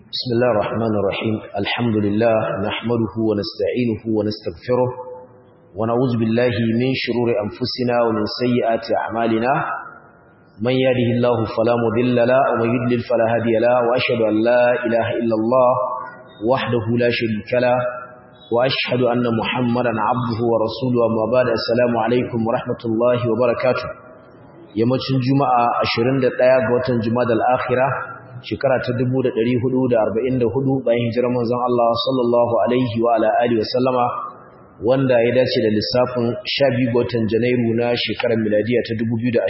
بسم الله الرحمن الرحيم الحمد لله نحمده ونستعينه ونستغفره ونعوذ بالله من شرور أنفسنا ومن سيئات أعمالنا من يهده الله فلا مضل له ومن يضلل فلا هادي له وأشهد أن لا إله إلا الله وحده لا شريك له وأشهد أن محمدا عبده ورسوله أما بعد السلام عليكم ورحمة الله وبركاته yammacin juma'a 21 ga watan jumadal akhira shekara ta 1444 bayan hijirar manzon Allah sallallahu alaihi wa ala alihi wa sallama wanda ya dace da lissafin 12 ga watan janairu na shekarar miladiya ta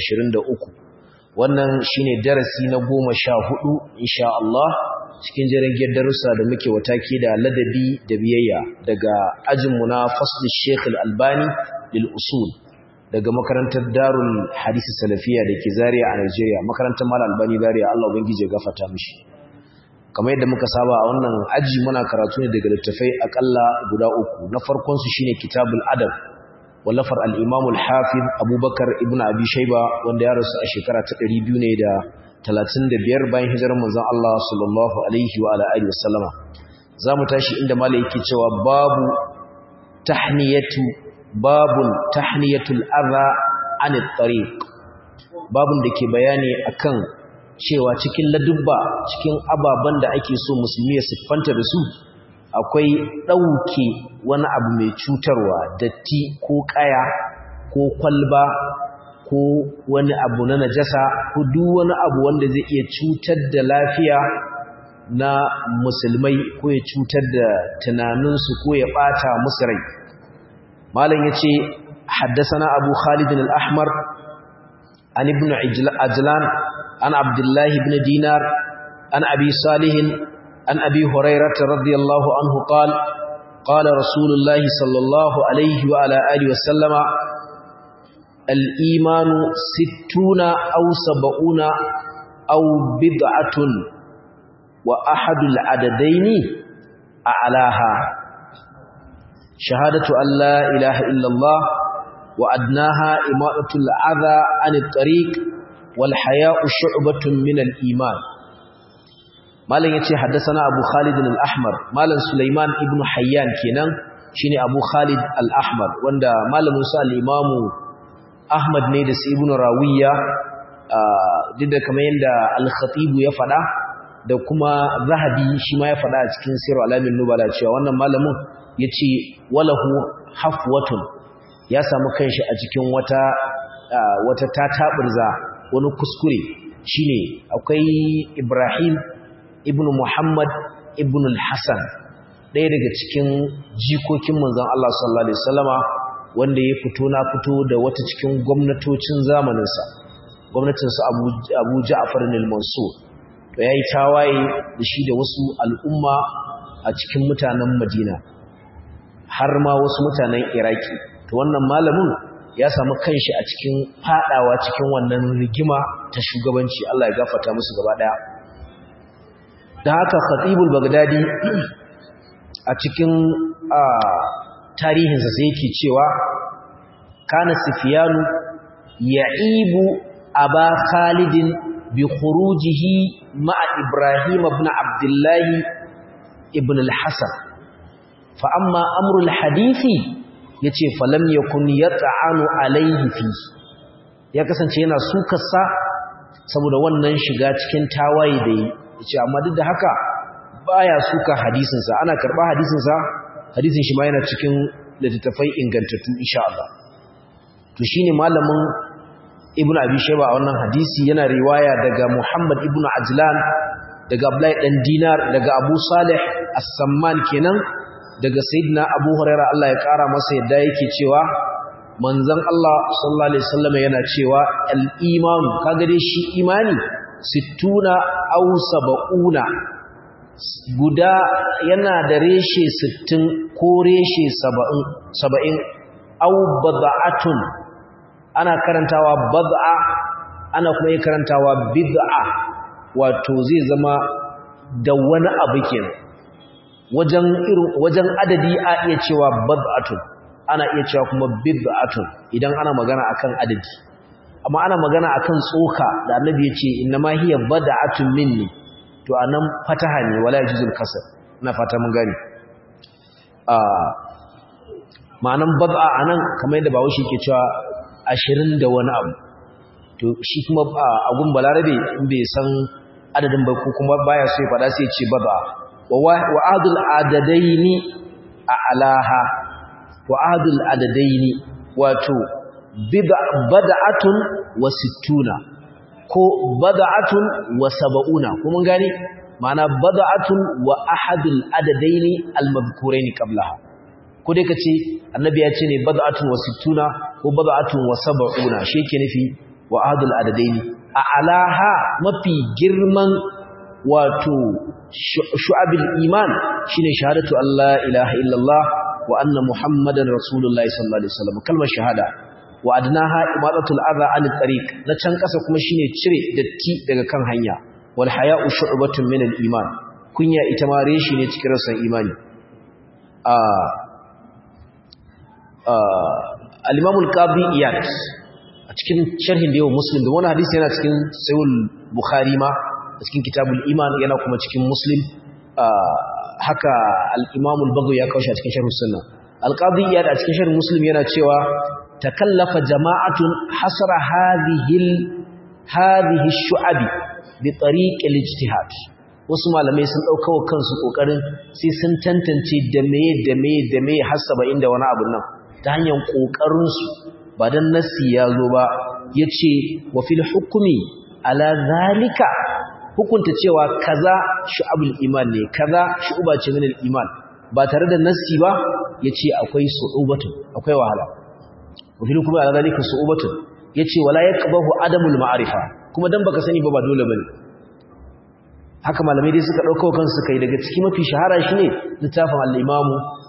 2023 wannan shine darasi na 14 insha Allah cikin jirgin darussa da muke wataki da ladabi da biyayya daga ajinmu na fasl Sheikh Al-Albani lil usul daga makarantar Darul Hadisi Salafiya da ke Zaria a Nigeria makarantar Mal Albani Zaria Allah ubangije gafarta mishi kamar yadda muka saba a wannan aji muna karatu ne daga littafai akalla guda uku na farkon su shine Kitabul Adab wallafar al-Imam al-Hafiz Abubakar ibn Abi Shayba wanda ya rasu a shekara ta 200 ne da 35 bayan hijirar manzon Allah sallallahu alaihi wa ala alihi wasallama zamu tashi inda malai yake cewa babu tahniyatu babun tahniyatul adha anit tariq babun da ke bayani akan cewa cikin ladubba cikin ababan da ake so musulmi ya siffanta da su akwai dauke wani abu mai cutarwa datti ko kaya ko kwalba ko wani abu na najasa ko duk wani abu wanda zai iya cutar da lafiya na musulmai ko ya cutar da tunaninsu ko ya bata musu rai malam yace haddathana abu khalid al-ahmar an ibn ajlan an abdullah ibn dinar an abi salih an abi hurairah radiyallahu anhu qala qala rasulullah sallallahu alayhi wa ala alihi wa sallama al-iman sittuna aw sab'una aw bid'atun wa ahadul adadaini a'laha شهادة أن لا إله إلا الله وأدناها إماءة العذى عن الطريق والحياء شعبة من الإيمان مالا يتي حدثنا أبو خالد الأحمر مالا سليمان ابن حيان كينان شيني أبو خالد الأحمر واندا مالا موسى الإمام أحمد نيدس ابن راوية duk da kamar yadda al-khatibu ya faɗa da kuma zahabi shi ma ya faɗa a cikin sirru alamin nubala cewa wannan malamin ya ce walahu hafwatun ya samu kanshi a cikin wata wata tataɓurza wani kuskure shine akwai ibrahim ibn muhammad ibn al-hassan ɗaya daga cikin jikokin manzon Allah sallallahu alaihi wasallama wanda ya fito na fito da wata cikin gwamnatocin zamaninsa gwamnatinsa abu ja'far al-mansur to yayi tawaye da shi da wasu al'umma a cikin mutanen madina har ma wasu mutanen iraki to wannan malamin ya samu kanshi a cikin fadawa cikin wannan rigima ta shugabanci Allah ya gafarta musu gaba daya da haka khatibul bagdadi a cikin tarihinsa sai yake cewa kana sufyanu ya'ibu aba khalidin bi khurujihi ma'a ibrahim ibn abdullah ibn al-hasan fa'amma amurul hadithi ya ce falam ya kun ya ta'anu alaihi fi ya kasance yana sukarsa saboda wannan shiga cikin tawaye da yi ya ce amma duk da haka baya suka hadisinsa ana karɓa hadisinsa hadisin shi ma yana cikin littattafai ingantattu insha Allah to shine malamin ibn abi shayba a wannan hadisi yana riwaya daga muhammad ibn ajlan daga abdullahi dan dinar daga abu salih as-samman kenan daga sayyidina Abu Hurairah Allah ya kara masa yadda yake cewa manzon Allah sallallahu alaihi wasallam yana cewa al-iman kaga dai shi imani 60 aw 70 guda yana da reshe 60 ko reshe 70 70 aw bad'atun ana karantawa bad'a ana kuma karantawa bid'a wato zai zama da wani abu kenan wajen irin wajen adadi a iya cewa bad'atun ana iya cewa kuma bid'atun idan ana magana akan adadi amma ana magana akan tsoka da annabi ya ce innama hiya bad'atun minni to anan fataha ne wala yajuzul kasr ina fata mun gane a ma'anan bad'a anan kamar yadda bawo shi ke cewa 20 da wani abu to shi kuma agun balarabe in bai san adadin ba ko kuma baya so ya fada sai ya ce bad'a wa adul adadaini a alaha wa adul adadaini wato bada'atun wa sittuna ko bada'atun wa saba'una kuma gane ma'ana bada'atun wa ahadul adadaini al-madhkuraini qablaha ko dai kace annabi ya ce ne bada'atun wa sittuna ko bada'atun wa saba'una shi yake nufi wa ahadul adadaini a alaha mafi girman wato shu'abil iman shine shahadatu Allah ilaha illallah wa anna muhammadan rasulullahi sallallahu alaihi wasallam kalmar shahada wa adnaha imadatul adha an tariq na can kasa kuma shine cire datti daga kan hanya wal haya'u shu'batun min al iman kunya ita ma reshi ne cikin rasan imani a al-imam al-qadi iyad a cikin sharhin da yau muslim da wani hadisi yana cikin sahih bukhari ma a cikin kitabul iman yana kuma cikin muslim haka al-imam al-bagawi ya kawo shi a cikin sharh sunna al-qadi iyad a cikin sharh muslim yana cewa takallafa jama'atun hasra hadhihi hadhihi ash-shu'abi bi tariq al-ijtihad wasu malamai sun dauka wa kansu kokarin sai sun tantance da meye da meye da meye hasaba inda wani abu nan ta hanyar kokarin su ba dan nasi ya zo ba yace wa fil hukmi ala zalika hukunta cewa kaza shu'abul iman ne kaza shu'uba ce min al-iman ba tare da nasi ba yace akwai su'ubatu akwai wahala wa fil hukmi ala zalika su'ubatu yace wala yaqbahu adamul ma'rifa kuma dan baka sani ba ba dole bane haka malamai dai suka dauka kansu kai daga ciki mafi shahara shine littafin al-Imam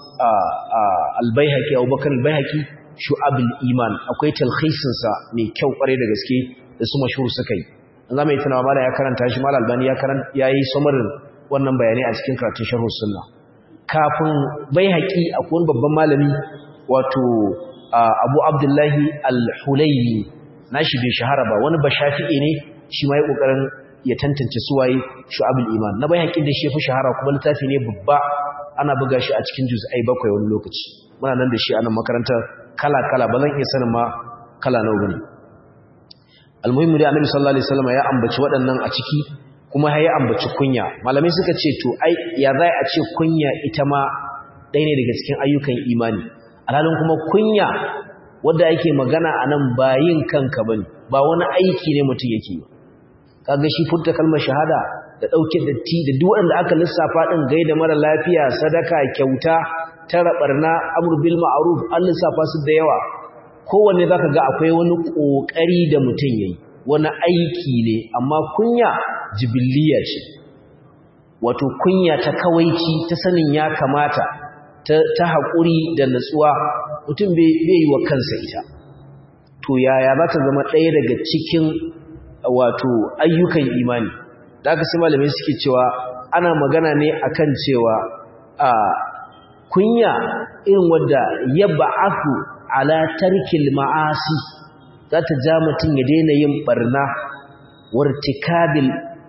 al-Baihaqi Abu Bakar al-Baihaqi Shu'abul Iman akwai talkhisin sa mai kyau kware da gaske da su mashhur suka yi an zama yi tunawa mala ya karanta shi mala albani ya karanta yayi samarin wannan bayanai a cikin karatun sharh sunna kafin Baihaqi akwai wani babban malami wato Abu Abdullahi al-Hulayni nashi bai shahara ba wani bashafi'i ne shi ma ya kokarin ya tantance suwaye shu'abul iman na bai haƙin da shi fi shahara kuma littafi ne babba ana buga shi a cikin juz'ai bakwai wani lokaci muna nan da shi a nan makaranta kala kala ba zan iya sanin ma kala nawa bane almuhimmi da annabi sallallahu alaihi wasallam ya ambaci waɗannan a ciki kuma ya ambaci kunya malamai suka ce to ai ya zai a ce kunya ita ma ɗaya ne daga cikin ayyukan imani alhalin kuma kunya wanda ake magana a nan ba yin kanka bane ba wani aiki ne mutum yake yi kaga shi furta kalmar shahada da dauke datti da duk wanda aka lissafa din gaida mara lafiya sadaka kyauta tara barna amr bil ma'ruf an lissafa su da yawa kowanne zaka ga akwai wani kokari da mutum yayi wani aiki ne amma kunya jibilliya ce wato kunya ta kawaici ta sanin ya kamata ta ta hakuri da natsuwa mutum bai yi wa kansa ita to yaya za ta zama ɗaya daga cikin wato ayyukan imani da aka sai malamai suke cewa ana magana ne akan cewa a kunya irin wadda ya ba'afu ala tarkil ma'asi za ta ja mutum ya daina yin barna wartikabil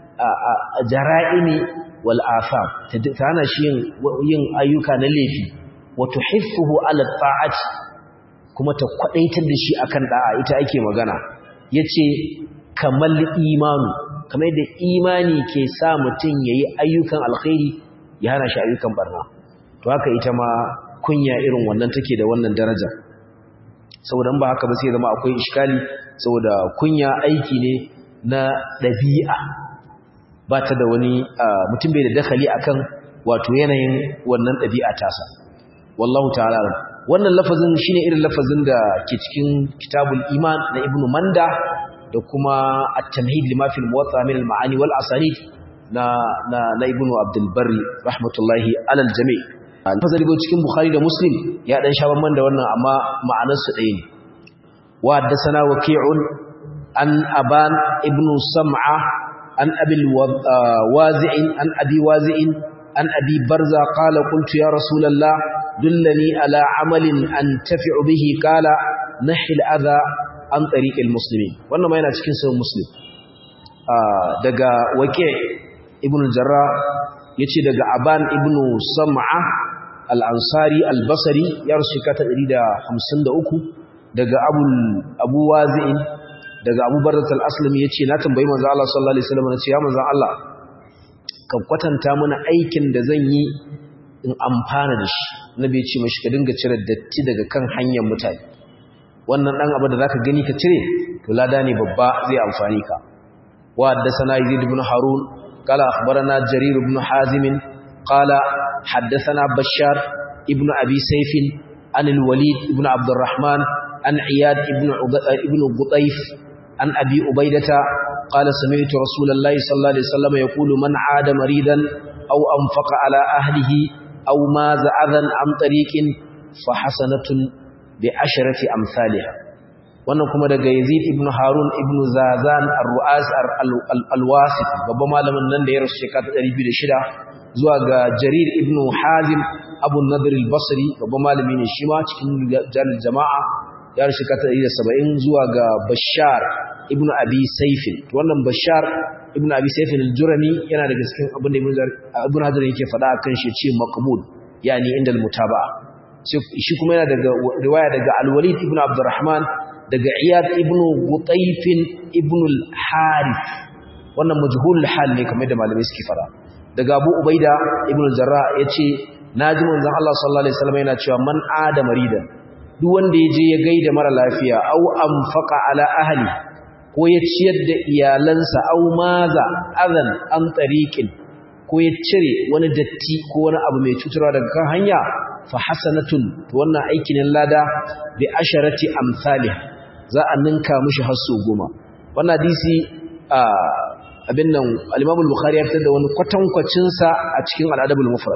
jara'imi wal afam ta hana shi yin ayyuka na laifi wato hiffuhu ala ta'ati kuma ta kwadaitar da shi akan da'a ita ake magana yace kamal imanu kamar da imani ke sa mutum yayi ayyukan alkhairi ya hana shi ayyukan barna to haka ita ma kunya irin wannan take da wannan daraja saboda ba haka ba sai zama akwai iskali saboda kunya aiki ne na dabi'a ba ta da wani mutum bai da dakali akan wato yanayin wannan dabi'a tasa wallahu ta'ala wannan lafazin shine irin lafazin da ke cikin kitabul iman na ibnu manda da kuma at-tamhid lima fil muwatta min al-ma'ani wal asanid na na na ibnu abdul barri rahmatullahi alal jami' al-fazali go cikin bukhari da muslim ya dan sha man da wannan amma ma'anar su ɗaya ne wa haddathana waqi'un an aban ibnu sam'a an abi wazi'in an abi wazi'in an abi barza qala qultu ya rasulullah dullani ala amalin antafi'u bihi qala nahil adha an tariqil muslimin wannan ma yana cikin sahih muslim daga waqi ibn jarra yace daga aban ibn sam'a al-ansari al-basri ya rusu kata 153 daga abu abu wazi'in daga abu barrat al-aslami yace na tambayi manzo Allah sallallahu alaihi wasallam nace ya manzo Allah ka kwatanta mana aikin da zan yi in amfana da shi nabi ya ce mashi ka dinga cire datti daga kan hanyar mutane wannan dan abu da zaka gani ka cire to lada ne babba zai amfani ka wa haddathana yazid ibn harun qala akhbarana jarir ibn hazim qala haddathana bashar ibn abi sayf an al-walid ibn abd الرحمن an iyad ibn ibn qutayf an abi ubaidata qala sami'tu rasulullahi sallallahu alaihi wasallam yaqulu man 'ada maridan aw anfaqa ala ahlihi aw maza adhan am tariqin fa hasanatun bi asharati amsalha wannan kuma daga Yazid ibn Harun ibn Zazan ar-Ru'as al-Wasit babban malamin nan da ya rasu shekara 206 zuwa ga Jarir ibn Hazim Abu Nadir al-Basri babban malami ne shi ma cikin jalil jama'a ya rasu shekara 170 zuwa ga Bashar ibn Abi Sayf wannan Bashar ibn Abi Sayf al-Jurani yana daga cikin abin da Ibn Hajar yake faɗa akan shi ce maqbul yani inda al-mutaba'a shi kuma yana daga riwaya daga al-Walid ibn Abdurrahman daga Iyad ibn Qutayf ibn al-Harith wannan majhulul hal ne kamar da malamai suke fara daga Abu Ubaida ibn al-Jarrah yace naji manzon Allah sallallahu alaihi wasallam yana cewa man ada marida duk wanda yaje ya gaida mara lafiya au anfaqa ala ahli ko ya ciyar da iyalansa au maza azan an tariqin ko ya cire wani datti ko wani abu mai cutarwa daga kan hanya fa hasanatun to wannan aikin lada bi asharati amsalih za a ninka mishi har su goma wannan hadisi abin nan al-Imam al-Bukhari ya fitar da wani kwatankwacin sa a cikin al-Adab al-Mufrad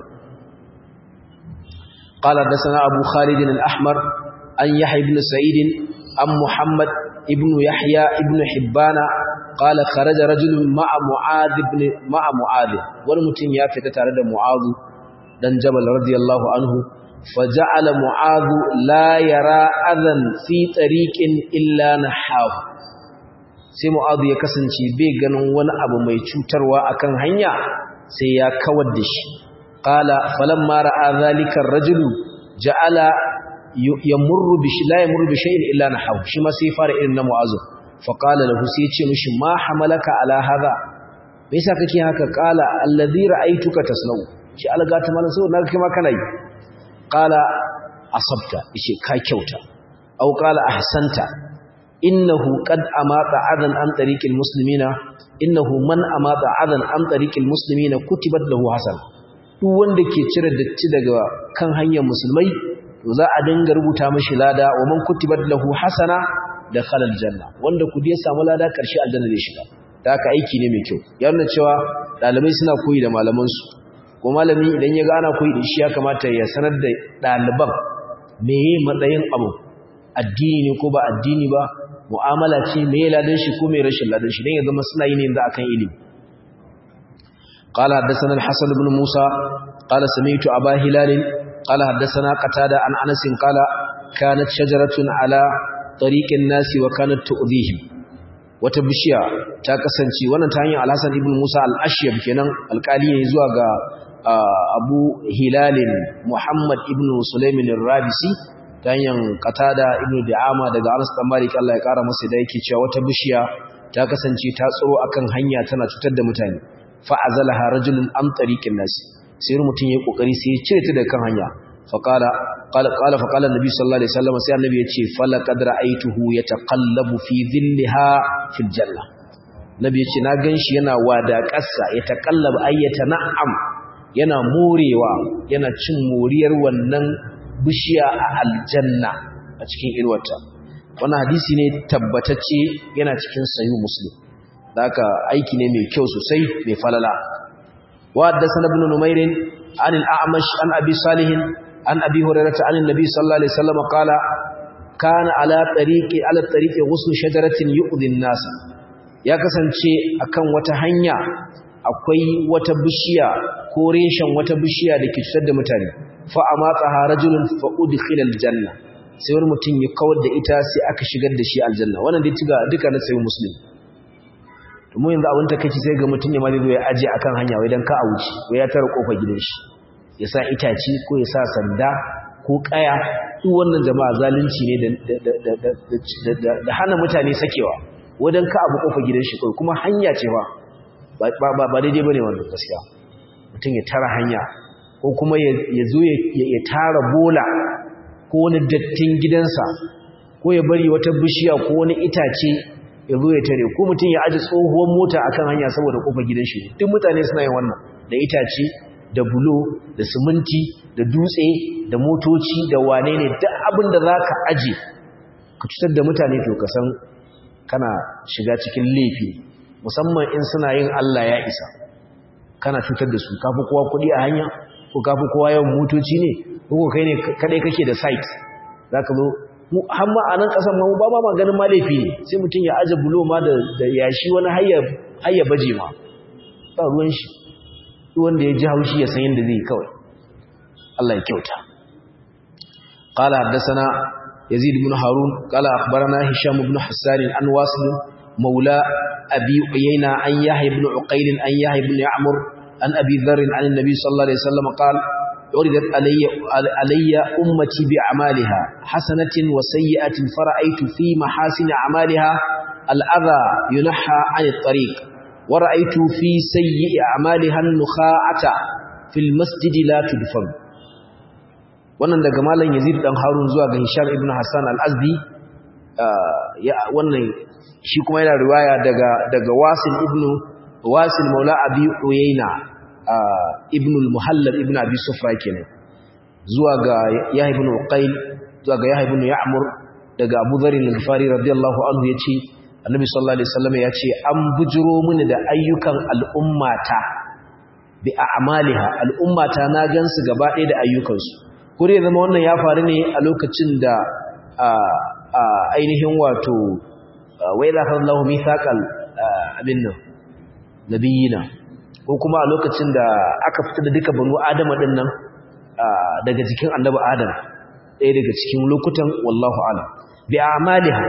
qala hadathana Abu Khalid al-Ahmar an Yahya ibn Sa'id an Muhammad ibn Yahya ibn Hibbana qala kharaja rajulun ma'a Mu'adh ibn ma'a Mu'adh wani mutum ya fita tare da Mu'adh dan Jabal radiyallahu anhu فجعل معاذ لا يرى أذى في طريق إلا نحاه sai mu'adhu ya kasance bai ganin wani abu mai cutarwa akan hanya sai ya kawar da shi qala falamma ra'a zalika ar-rajulu ja'ala yamurru bi la yamurru bi shay'in illa nahaw shi ma sai fara irin na mu'adhu fa qala lahu sai ya ce mishi ma hamalaka ala hadha me yasa kake haka qala alladhi ra'aytuka tasnau shi algata mana so naga kai ma kana yi qala asabta yace ka kyauta aw qala ahsanta innahu qad amata adan an tariqil muslimina innahu man amata adan an tariqil muslimina kutibat lahu hasan duk wanda ke cire datti daga kan hanyar musulmai to za a dinga rubuta mishi lada wa man kutibat lahu hasana da khalal janna wanda ku ya samu lada karshe aljanna zai shiga da haka aiki ne mai kyau ya nuna cewa dalibai suna koyi da malaman su ko malami idan ya ga ana koyi da shi ya kamata ya sanar da ɗaliban meye matsayin abu addini ne ko ba addini ba mu'amala ce meye ladan shi ko mai rashin ladan shi dan ya zama suna yi ne yanzu akan ilimi قال حدثنا الحسن بن موسى قال سمعت أبا هلال قال حدثنا قتادة عن أنس قال كانت شجرة على طريق الناس وكانت تؤذيهم وتبشيا تاكسنشي wannan ta hanyar Al-Hasan ibn Musa al-Ashyab kenan alƙali ne zuwa ga abu hilalin muhammad ibn sulaimin rabisi ta hanyar katada ibn da'ama daga anas dan malik Allah ya kara masa da yake cewa wata bishiya ta kasance ta tsoro akan hanya tana cutar da mutane fa azalaha rajulun am tariqin nas sai mutum yayi kokari sai ya cire ta daga kan hanya fa qala qala qala fa qala annabi sallallahu alaihi wasallam sai annabi ya ce fala qad ra'aytuhu yataqallabu fi dhillaha fil janna nabi ya ce na ganshi yana wadaƙarsa ya taqallaba ayyata na'am yana morewa yana cin moriyar wannan bishiya a aljanna a cikin irwata wannan hadisi ne tabbatacce yana cikin sayu muslim da haka aiki ne mai kyau sosai mai falala wa haddathana ibn numair an al-a'mash an abi salih an abi hurairah an annabi sallallahu alaihi wasallam qala kana ala tariqi ala tariqi ghusl shajaratin yu'dhi an-nas ya kasance akan wata hanya akwai wata bishiya ko reshen wata bishiya da ke cutar da mutane fa amatsaha rajulun fa udkhila aljanna sai wani mutum ya kawar da ita sai aka shigar da shi aljanna wannan dai tuga duka na sayi muslim mu yanzu abin ta kaci sai ga mutum ne ma zai zo ya aje akan hanya wai dan ka a wuce wai ya tara kofar gidan shi ya sa itaci ko ya sa sanda ko kaya duk wannan jama'a zalunci ne da da hana mutane sakewa wadan ka abu kofar gidan shi kai kuma hanya ce ba ba daidai bane wannan gaskiya mutum ya tara hanya ko kuma ya zo ya tara bola ko wani dattin gidansa ko ya bari wata bishiya ko wani itace ya zo ya tare ko mutum ya aji tsohuwar mota akan hanya saboda kofar gidan shi duk mutane suna yin wannan da itace da bulo da siminti da dutse da motoci da wane ne duk abin da za ka aje ka cutar da mutane to ka san kana shiga cikin laifi musamman in suna yin Allah ya isa kana cutar da su kafi kowa kuɗi a hanya ko kafi kowa yawan motoci ne ko kai ne kadai kake da site za ka zo mu har ma a nan ƙasar ma ba ma maganin ma laifi ne sai mutum ya aje bulo ma da yashi wani hayya baje ma ba ruwan shi wanda ya ji haushi ya san yadda zai kawai Allah ya kyauta qala haddathana yazid ibn harun qala akhbarana hisham ibn hassan an wasil maula abi uyayna an yahya ibn uqayl an yahya ibn ya'mur an abi dharr an an-nabi sallallahu alaihi wasallam qala عرضت علي علي امتي باعمالها حسنه وسيئه فرايت في محاسن اعمالها الاذى ينحى عن الطريق ورأيت في سيء أعمالها النخاعة في المسجد لا تدفن wannan daga malam Yazid dan Harun zuwa ga Hisham ibn Hassan al-Azdi wannan shi kuma yana riwaya daga daga Wasil ibn Wasil Maula Abi Uyayna ibn al-Muhallab ibn Abi Sufra kenan zuwa ga Yahya ibn Uqayl zuwa ga Yahya ibn Ya'mur daga Abu Dharr al-Ghifari radiyallahu anhu yace annabi sallallahu alaihi wasallam ya ce an bujiro mini da ayyukan al'ummata bi a'maliha al'ummata na gansu gaba ɗaya da ayyukansu kure zama wannan ya faru ne a lokacin da ainihin wato wai za ka zallahu mithaqal abin nan nabiyina ko kuma a lokacin da aka fita da duka banu adama din nan daga jikin annabi adam ɗaya daga cikin lokutan wallahu a'lam bi a'maliha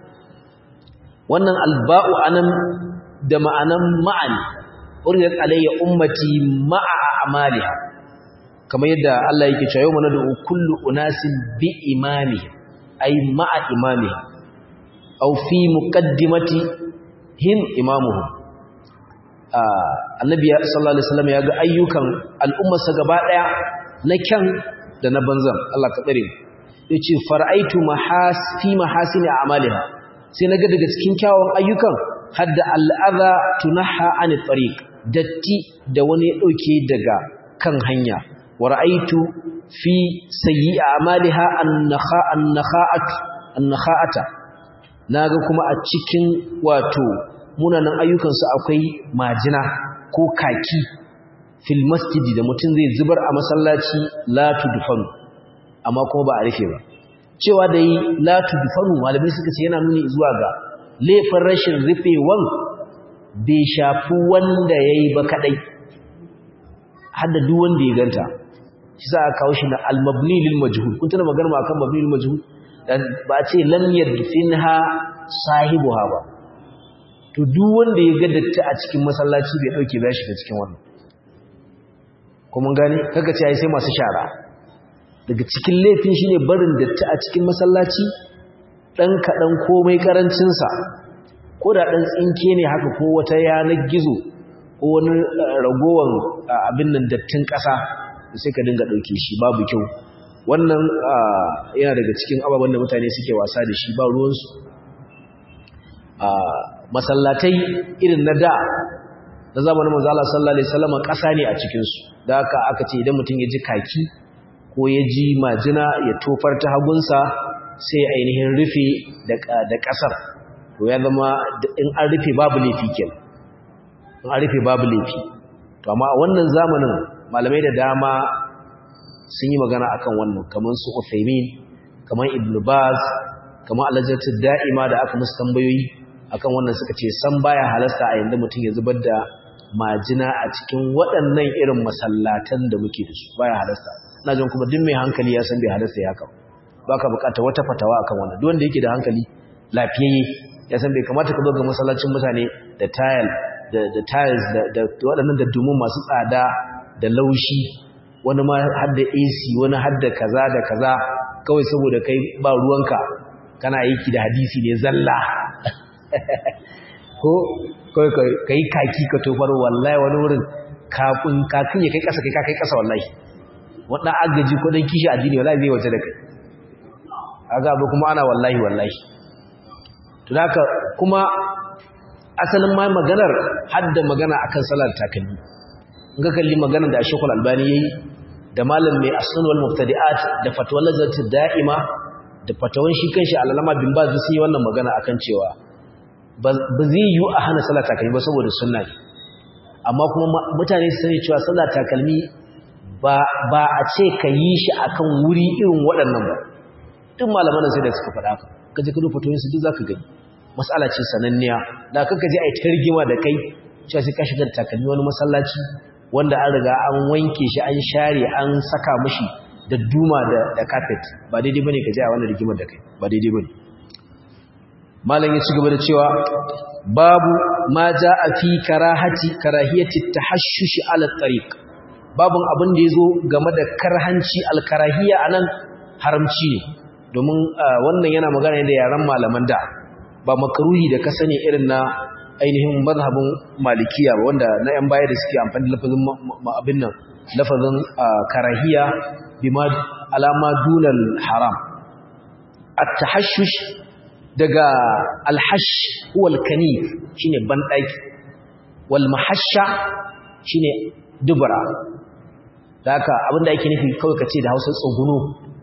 wannan alba'u anan da ma'anan ma'ani uriyat alayya ummati ma'a a'maliha kamar yadda Allah yake cewa yau manadu kullu unasin bi imami ay ma'a imamiha aw fi muqaddimati him imamuhum annabi sallallahu alaihi wasallam ya ga ayyukan al'ummarsa gaba daya na kyan da na banzan Allah ka tsare yace fara'aitu mahas fi mahasini a'maliha sai naga daga cikin kyawun ayyukan hadda al'adha tunaha an tariq datti da wani ya dauke daga kan hanya wa ra'aitu fi sayyi a'maliha an-nakha an-nakha'at an-nakha'ata naga kuma a cikin wato munanan ayyukan su akwai majina ko kaki fil masjidi da mutum zai zubar a masallaci la tudfan amma kuma ba a rufe ba cewa da yi latu dufanu malamai suka ce yana nuni zuwa ga laifin rashin rufewan bai shafi wanda ya yi ba kadai hadda duk wanda ya ganta shi za a kawo shi na almabni lil majhul kun tana magana akan mabni lil majhul ba a ce lam yadfinha sahibuha ba to duk wanda ya ga datti a cikin masallaci bai dauke ba shi cikin wannan kuma gane kaga ce ai sai masu shara daga cikin laifin shine barin datti a cikin masallaci dan kadan komai karancin sa ko da dan tsinke ne haka ko wata yanar gizo ko wani ragowan abin nan dattin kasa sai ka dinga dauke shi babu kyau wannan yana daga cikin ababen da mutane suke wasa da shi ba ruwan su masallatai irin na da na zamanin manzo Allah sallallahu alaihi wasallam kasa ne a cikin su da haka aka ce idan mutum ya ji kaki ko ya ji majina ya tofar ta hagunsa sai ainihin rufe da ƙasar to ya zama in an rufe babu laifi kenan in an rufe babu laifi to amma a wannan zamanin malamai da dama sun yi magana akan wannan kamar su Uthaymin kamar Ibn Baz kamar Al-Lajnatu Da'ima da aka musu tambayoyi akan wannan suka ce san baya halasta a yanda mutum ya zubar da majina a cikin waɗannan irin masallatan da muke da su baya halasta ina jin kuma duk mai hankali ya san bai halasta ya haka baka bukata wata fatawa akan wannan duk wanda yake da hankali lafiyayye ya san bai kamata ka zo ga masallacin mutane da tile da tiles da waɗannan da dumin masu tsada da laushi wani ma har da AC wani har da kaza da kaza kawai saboda kai ba ruwanka kana aiki da hadisi ne zalla ko kawai ka yi kaki ka tofar wallahi wani wurin kafin kafin ya kai ƙasa kai ka kai ƙasa wallahi waɗanda agaji ko ɗan kishi addini wallahi zai waje da kai aga abu kuma ana wallahi wallahi to haka kuma asalin ma maganar hadda magana akan salar takalmi in ka kalli maganar da Sheikhul Albani yayi da malam mai asnan wal mubtadi'at da fatwal lazati da'ima da fatawan shi kanshi alalama bin baz sai wannan magana akan cewa ba zai yi a hana salar takalmi ba saboda sunna ne amma kuma mutane su sani cewa salar takalmi ba ba a ce ka yi shi akan wuri irin waɗannan ba duk malaman sai da suka faɗa ka kaje ka duba fatoyin su duk zaka gani mas'ala ce sananniya da kanka je ai targima da kai cewa sai ka shiga da takalmi wani masallaci wanda an riga an wanke shi an share an saka mishi da duma da da carpet ba daidai bane ka je a wannan rigimar da kai ba daidai bane malam ya ci gaba da cewa babu ma jaa fi karahati karahiyati tahashshush ala tariq babun abin da yazo game da karhanci alkarahiya anan haramci ne domin wannan yana magana da yaran malaman da ba makaruhi da ka sani irin na ainihin mazhabin malikiya ba wanda na yan baya da suke amfani da lafazin abin nan lafazin karahiya bima alama dunal haram at-tahashshush daga al-hash huwa al-kanif shine bandaki wal mahashsha shine dubura haka abinda yake nufi kawai kace da Hausa tsuguno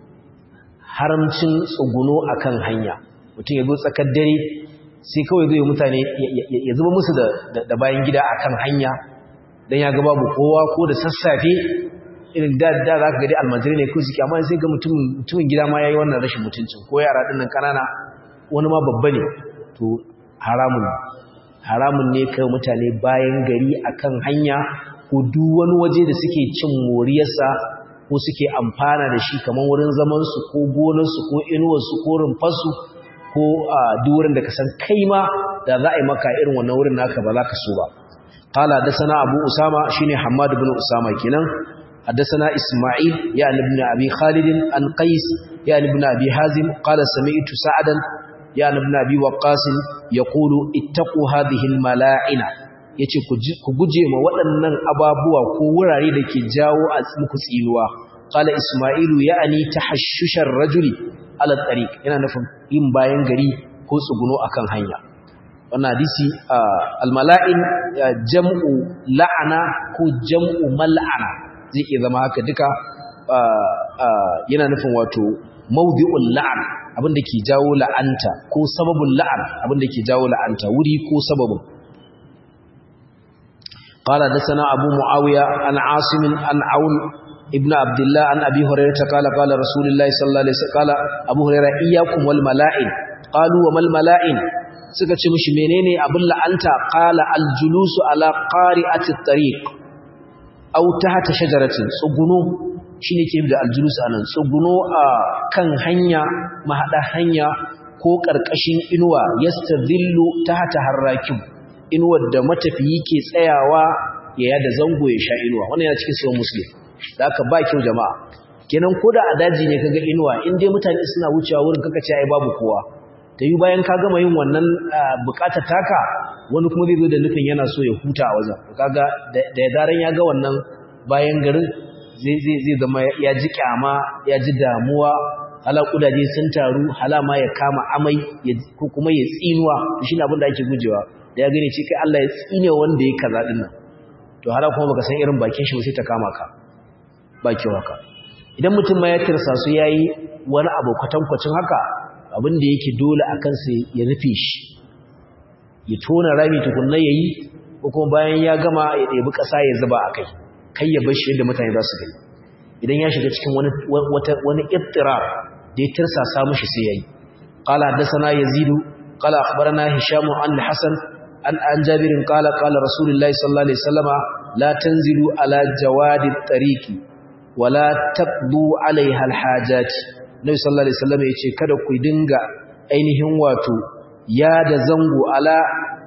haramcin tsuguno akan hanya mutum ya zo tsakar dare sai kawai zai mutane ya zuba musu da bayan gida a kan hanya don ya gaba kowa ko da sassafe irin da da za ka gadi almajiri ne ko suke amma sai ga mutumin gida ma ya yi wannan rashin mutuncin ko yara ɗin nan ƙanana wani ma babba ne to haramun haramun ne kai mutane bayan gari a kan hanya ko duk wani waje da suke cin moriyarsa ko suke amfana da shi kamar wurin zamansu ko gonarsu ko inuwarsu ko rumfarsu ko a durin da ka san kai ma da za a yi maka irin wannan wurin naka ba za ka so ba qala hadathana abu usama shine hammad ibn usama kenan hadathana isma'il ya ibn abi khalid an qais ya ibn abi hazim qala sami'tu sa'dan ya ibn abi waqqas yaqulu ittaqu hadhihi almala'ina yace ku guje ma waɗannan ababuwa ko wurare da ke jawo a muku tsinuwa qala isma'ilu ya'ni tahashshushar rajuli ala tariq yana nufin yin bayan gari ko tsuguno akan hanya wannan hadisi almala'in jam'u la'ana ko jam'u mal'ana zai iya zama haka duka yana nufin wato mawdi'ul la'an abinda ke jawo la'anta ko sababul la'an abinda ke jawo la'anta wuri ko sababin قال حدثنا أبو معاوية عن عاصم عن عون ابن عبد الله عن أبي هريرة قال قال رسول الله صلى الله عليه وسلم قال أبو هريرة إياكم والملائن قالوا وما الملائن suka ce mishi menene abin la'anta qala aljulusu ala qari'ati at-tariq aw tahta shajaratin tsuguno shine ke da aljulusu anan tsuguno a kan hanya mahada hanya ko karkashin inuwa yastadhillu tahta harrakim inuwar da matafiyi ke tsayawa ya yada zango ya sha inuwa wannan yana cikin sahih muslim da aka ba kyau jama'a kenan koda a daji ne kaga inuwa in dai mutane suna wucewa wurin kaka ce ai babu kowa ta yi bayan ka gama yin wannan bukatar taka wani kuma zai zo da nufin yana so ya huta a wajen kaga da ya zaran ya ga wannan bayan garin zai zama ya ji kyama ya ji damuwa hala kudaje sun taru hala ma ya kama amai ko kuma ya tsinuwa shi ne abin da ake gujewa da ya gane ce kai Allah ya tsine wanda ya kaza din nan to hala kuma baka san irin bakin shi sai ta kama ka ba kyau haka idan mutum ma ya tirsa su yayi wani abu kwatankwacin haka abin da yake dole a kansa ya rufe shi ya tona rami tukunna ya yi ko kuma bayan ya gama ya ɗebi ƙasa ya zuba a kai kai ya bashi yadda mutane za su gani idan ya shiga cikin wani ittirar da ya tirsa samu shi sai ya yi ƙala haddasana yazidu ƙala akhbarana hishamu an hasan an an jabirin ƙala ƙala rasulullahi sallallahu alaihi wasallama la tanzilu ala jawadi tariqi wala taqdu alaiha alhajati Nabi sallallahu alaihi wasallam yace kada ku dinga ainihin wato ya da zango ala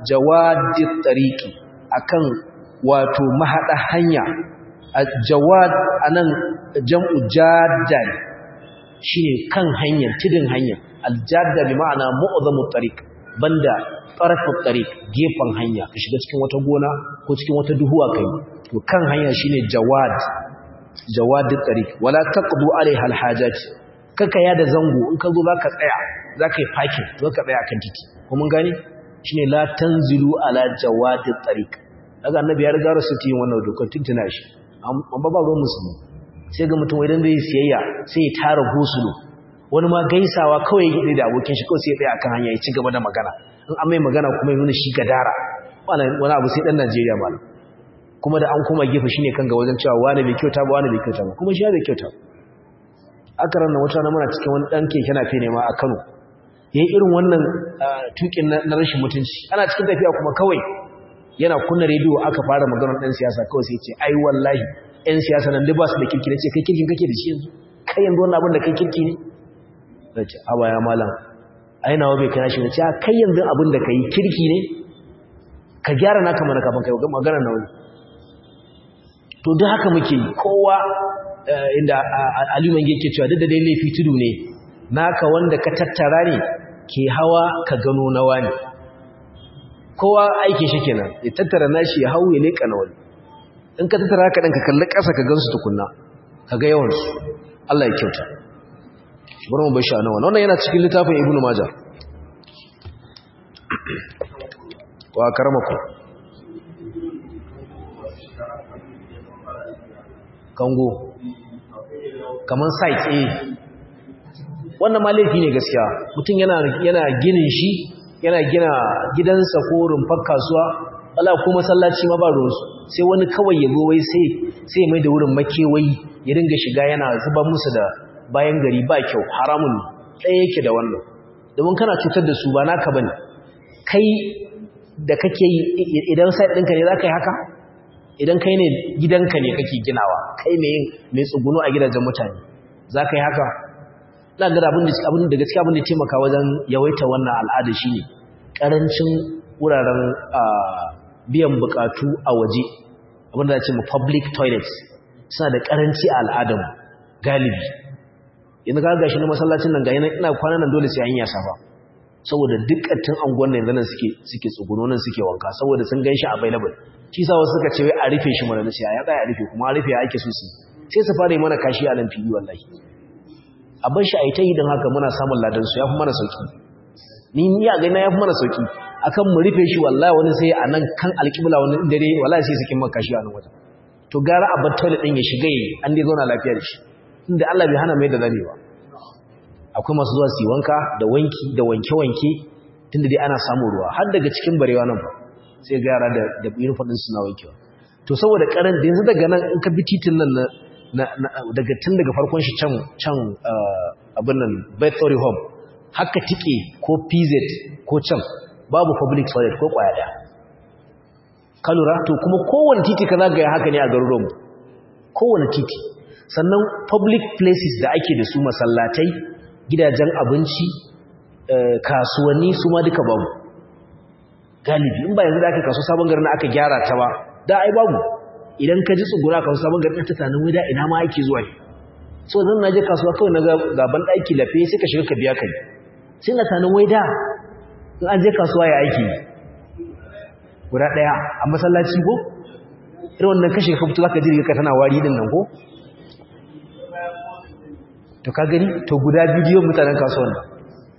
jawadit tariqi akan wato mahada hanya jawad anan jam'u jaddan shine kan hanyar tidin hanya aljadda bi ma'ana mu'zamu tariq banda tarafut tariq gefen hanya ka shiga cikin wata gona ko cikin wata duhuwa kai to kan hanya shine jawad jawadit tariq wala taqdu alaiha alhajat kaka ya da zango in ka zo zaka tsaya zaka yi parking to ka tsaya kan titi ko mun gane shine la tanzilu ala jawadit tariq daga annabi ya riga rasu yin wannan dokar tuntuna shi amma ba ruwan musulmi sai ga mutum idan zai siyayya sai ya tara gosulo wani ma gaisawa kawai ya gide da abokin shi kawai sai ya tsaya akan hanya ya ci gaba da magana in an mai magana kuma ya nuna shi gadara wani abu sai dan Najeriya malam kuma da an koma gefe shine kan ga wajen cewa wani bai kyauta ba wani bai kyauta ba kuma shi ya bai kyauta aka ranar wata na muna cikin wani dan keke na fene ma a Kano yayin irin wannan tukin na rashin mutunci ana cikin tafiya kuma kawai yana kunna rediyo aka fara maganar dan siyasa kawai sai ya ce ai wallahi ɗan siyasa nan duk ba su da kirki ne ce kai kirkin kake da shi yanzu kai yanzu wannan abin da kai kirki ne da ce a baya malam ai nawa bai kana shi ne ce kai yanzu abin da kai kirki ne ka gyara naka mana kafin kai magana na wani to duk haka muke yi kowa inda aliman yake cewa duk da dai laifi tudu ne naka wanda ka tattara ne ke hawa ka gano na wani kowa aiki shi kenan ya tattara nashi ya hau ya leƙa na wani in ka tattara haka ɗan ka kalli ƙasa ka gansu tukunna ka ga yawansu Allah ya kyauta bari mu bar shi a nan wannan yana cikin littafin ibnu majah wa karamaku kango kaman site eh wannan ma laifi ne gaskiya mutum yana yana ginin shi yana gina gidansa ko rumfar kasuwa Allah ko masallaci ma ba ruwansu sai wani kawai ya zo wai sai sai mai da wurin makewayi ya dinga shiga yana zuba musu da bayan gari ba kyau haramun ɗaya yake da wannan domin kana cutar da su ba naka bane kai da kake yi idan sai ɗinka ne za ka yi haka idan kai ne gidanka ne kake ginawa kai mai mai tsuguno a gidajen mutane za ka yi haka ina ga abin da abin da gaskiya abin da taimaka wajen yawaita wannan al'ada shine karancin wuraren biyan bukatu a waje abin da ce mu public toilets suna da karanci a al'adamu galibi yanzu ga gashi na masallacin nan ga yana ina kwana nan dole sai an yi safa saboda dukkan anguwan nan yanzu nan suke suke tsuguno nan suke wanka saboda sun ganshi available shi sa wasu suka ce wai a rufe shi mana nace ya tsaya a rufe kuma a rufe ake so su sai su fara yi mana kashi a nan fili wallahi a bar shi a yi ta yi don haka muna samun ladan su yafi mana sauki ni ni a gaina yafi mana sauki akan mu rufe shi wallahi wani sai a nan kan alƙibla wani dare wallahi sai sakin maka kashi a nan wajen to gara a bar toilet din ya shiga yi an dai zauna lafiya da shi inda Allah bai hana mai da zane ba akwai masu zuwa su wanka da wanki da wanke-wanke tunda dai ana samun ruwa har daga cikin barewa nan ba sai ga yara da da uniform din suna wankewa to saboda karan da yanzu daga nan in ka bi titin nan na daga tun daga farkon shi can can abin nan Bethlehem Home haka tike ko PZ ko can babu public toilet ko kwaya daya ka lura to kuma kowane titi ka zagaya haka ne a garuruwanmu kowane titi sannan public places da ake da su masallatai gidajen abinci kasuwanni su ma duka babu galibi in ba yanzu da aka kaso sabon garin aka gyara ta ba da ai babu idan ka ji tsugura kaso sabon garin ta tunanin wai da ina ma ake zuwa ne so zan na je kasuwa kawai na gaban ɗaki lafe sai ka shiga ka biya kai sai na tunanin wai da in an je kasuwa ya aiki guda ɗaya a masallaci ko irin wannan kashe ka fito zaka ji ka tana wari din nan ko to ka gani to guda bidiyon mutanen kasuwan nan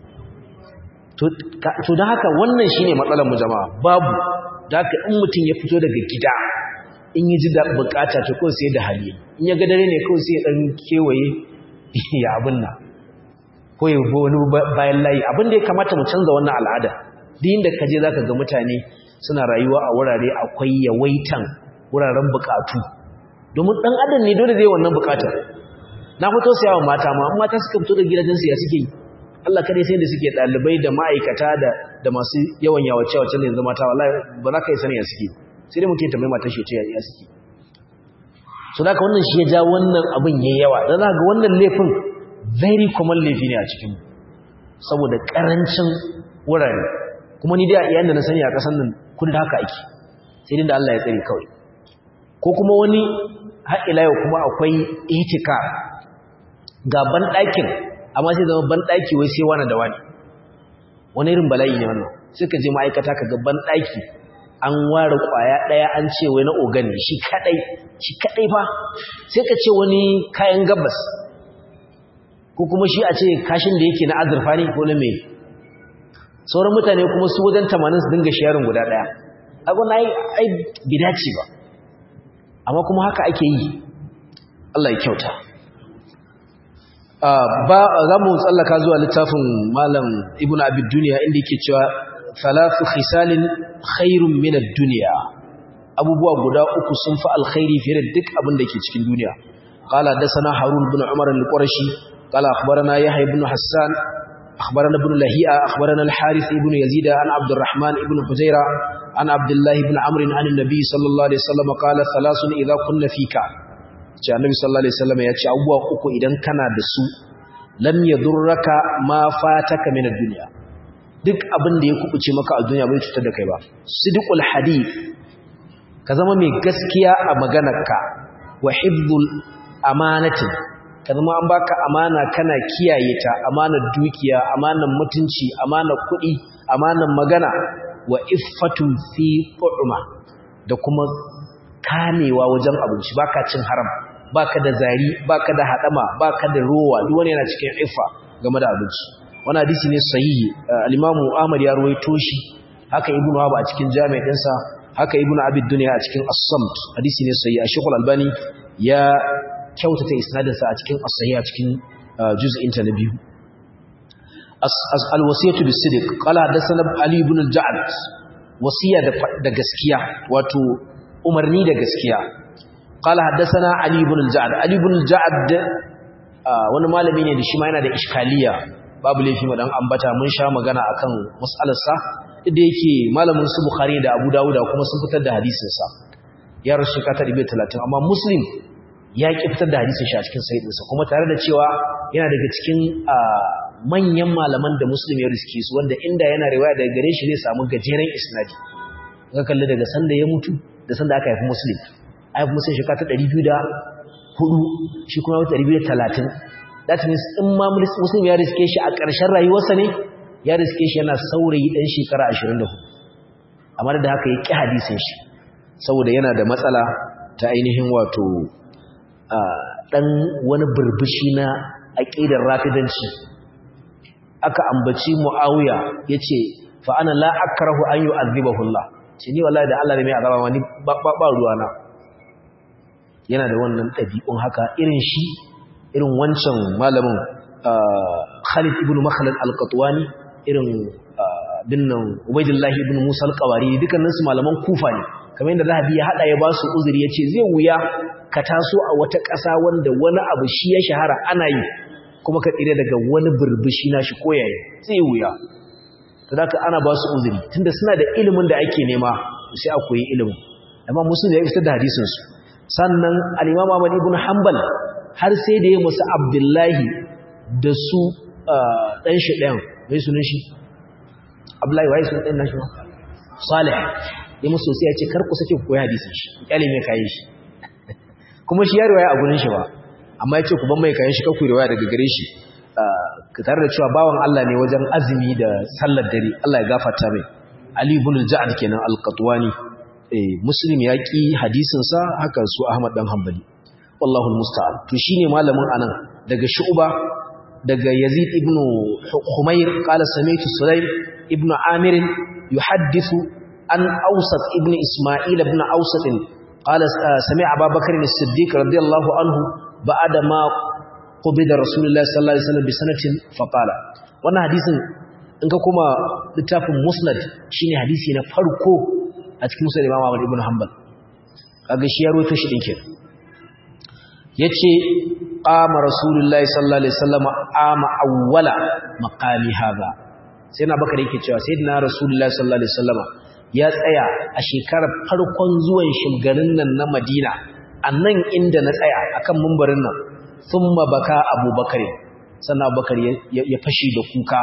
to da haka wannan shine matsalar mu jama'a babu da haka in mutum ya fito daga gida in yi ji da bukata to ko sai da hali in ya ga dare ne ko sai ya dan kewaye ya abin nan ko ya bo wani bayan layi abin da ya kamata mu canza wannan al'ada duk inda ka je zaka ga mutane suna rayuwa a wurare akwai yawaitan wuraren bukatu domin dan adam ne dole zai wannan bukatar na fito sayawa mata ma amma mata suka fito da gidajen su ya suke yi Allah kadai sai da suke dalibai da ma'aikata da da masu yawan yawace wace ne yanzu mata wallahi ba za ka yi sani ya suke sai dai muke tambayi mata shi ce ya suke so da wannan shi ya ja wannan abin yayi yawa dan za ga wannan laifin very common laifi ne a cikin saboda karancin wurare kuma ni dai a iyan da na sani a ƙasar nan kun da haka ake sai dai da Allah ya tsare kawai ko kuma wani har ila yau kuma akwai itika ga ban ɗakin amma sai zama ban ɗaki wai sai wani da wani wani irin bala'i ne wannan sai ka je ma'aikata ka ga ban ɗaki an ware kwaya ɗaya an ce wai na ogan ne shi kaɗai shi kaɗai fa sai ka ce wani kayan gabas ko kuma shi a ce kashin da yake na azurfa ne ko na mai sauran mutane kuma su wajen tamanin su dinga sharing guda ɗaya abu na ai bidaci ba amma kuma haka ake yi Allah ya kyauta ba za mu tsallaka zuwa littafin malam ibn abid duniya inda yake cewa thalathu khisalin khairun min ad-dunya abubuwa guda uku sun fi alkhairi fiye da duk abin da ke cikin duniya qala dasana harun ibn umar al-qurashi qala akhbarana yahya ibn hassan akhbarana ibn lahi'a akhbarana al-harith ibn yazid an abdurrahman ibn hujaira an abdullah ibn amr an an-nabi sallallahu alaihi wasallam qala thalathun idha kunna fika ce annabi sallallahu alaihi wasallam ya ce abubuwa uku idan kana da su lam yadurraka ma fataka min ad-dunya duk abin da ya kubuce maka a duniya bai cutar da kai ba sidqul hadith ka zama mai gaskiya a maganarka wa hifdhul amanati ka zama an baka amana kana kiyaye ta amanar dukiya amanar mutunci amanar kuɗi amanar magana wa iffatun fi qu'ma da kuma kamewa wajen abinci baka cin haram baka da zari baka da hadama baka da rowa duk wani yana cikin iffa game da abinci wani hadisi ne sahihi al-imamu Ahmad ya ruwaito shi haka ibnu Wahab a cikin jami' dinsa haka ibnu Abi Dunya a cikin As-Samt hadisi ne sahihi Sheikh Al-Albani ya kyautata isnadin sa a cikin As-Sahih a cikin juz'in ta na biyu al-wasiyatu bis-sidq qala hadathana Ali ibn al-Ja'd wasiya da gaskiya wato umarni da gaskiya qala hadathana Ali ibn al-Ja'd Ali ibn al-Ja'd wani malami ne da shi ma yana da iskaliya babu laifi madan ambata mun sha magana akan mas'alarsa da yake malamin su bukhari da abu dawuda kuma sun fitar da hadisin sa ya rasu shekara 130 amma muslim ya ki fitar da hadisin shi a cikin sahih sa kuma tare da cewa yana daga cikin manyan malaman da muslim ya riske su wanda inda yana riwaya daga gare shi zai samu gajeren isnadi ga kalli daga sanda ya mutu da sanda aka haifi muslim haifi muslim shekara ta 204 shi kuma wata 230 that means in ma muslim ya riske shi a ƙarshen rayuwarsa ne ya riske shi yana saurayi ɗan shekara 24 amma da haka ya ƙi hadisin shi saboda yana da matsala ta ainihin wato ɗan wani burbushi na aƙidar rafidanci aka ambaci mu'awiya ya ce fa'ana la'akarahu an yi azibahullah ce ni wallahi da Allah ne mai azaba wani ba ruwana yana da wannan ɗabi'un haka irin shi irin wancan malamin Khalid ibn Makhlad al-Qatwani irin dinnan Ubaydullah ibn Musa al-Qawari dukkanin su malaman Kufa ne kamar yadda Zahabi ya hada ya ba su uzuri yace zai wuya ka taso a wata ƙasa wanda wani abu shi ya shahara ana yi kuma ka tsire daga wani burbushi na shi koyaye zai wuya to da ana ba su uzuri tunda suna da ilimin da ake nema sai a koyi ilimin amma musulmi ya fitar da hadisin su sannan al-Imam Ahmad ibn Hanbal har sai da ya musu Abdullahi da su dan shi ɗayan mai sunan shi Abdullahi wai sunan ɗan nashi Salih ya musu sai ya ce kar ku sake ku koyi hadisin shi kyale mai kayan shi kuma shi ya riwaya a gurin shi ba amma ya ce ku ban mai kayan shi kakku riwaya daga gare shi ka tare da cewa bawan Allah ne wajen azumi da sallar dare Allah ya gafarta mai Ali ibn al-Ja'd kenan al-Qatwani eh Muslim ya ki hadisin sa haka su Ahmad dan Hanbali wallahu al-musta'an to shine malamin anan daga Shu'ba daga Yazid ibn Khumayr qala sami'tu Sulaym ibn Amir yuhaddithu an Awsat ibn Isma'il ibn Awsat qala sami'a Abu Bakr as-Siddiq radiyallahu anhu ba'da ma qubida Rasulullah sallallahu alaihi wasallam bi sanatin faqala wannan hadisin in ka kuma littafin Musnad shine hadisi na farko a cikin Musnad Imam Ahmad ibn Hanbal kaga shi ya rawaito shi dinkin yace qama Rasulullahi sallallahu alaihi wasallam ama awwala maqami hadha sai na bakar yake cewa sayyidina Rasulullahi sallallahu alaihi wasallam ya tsaya a shekarar farkon zuwan shugarin nan na Madina annan inda na tsaya akan mumbarin nan thumma baka abubakar sannan abubakar ya fashi da kuka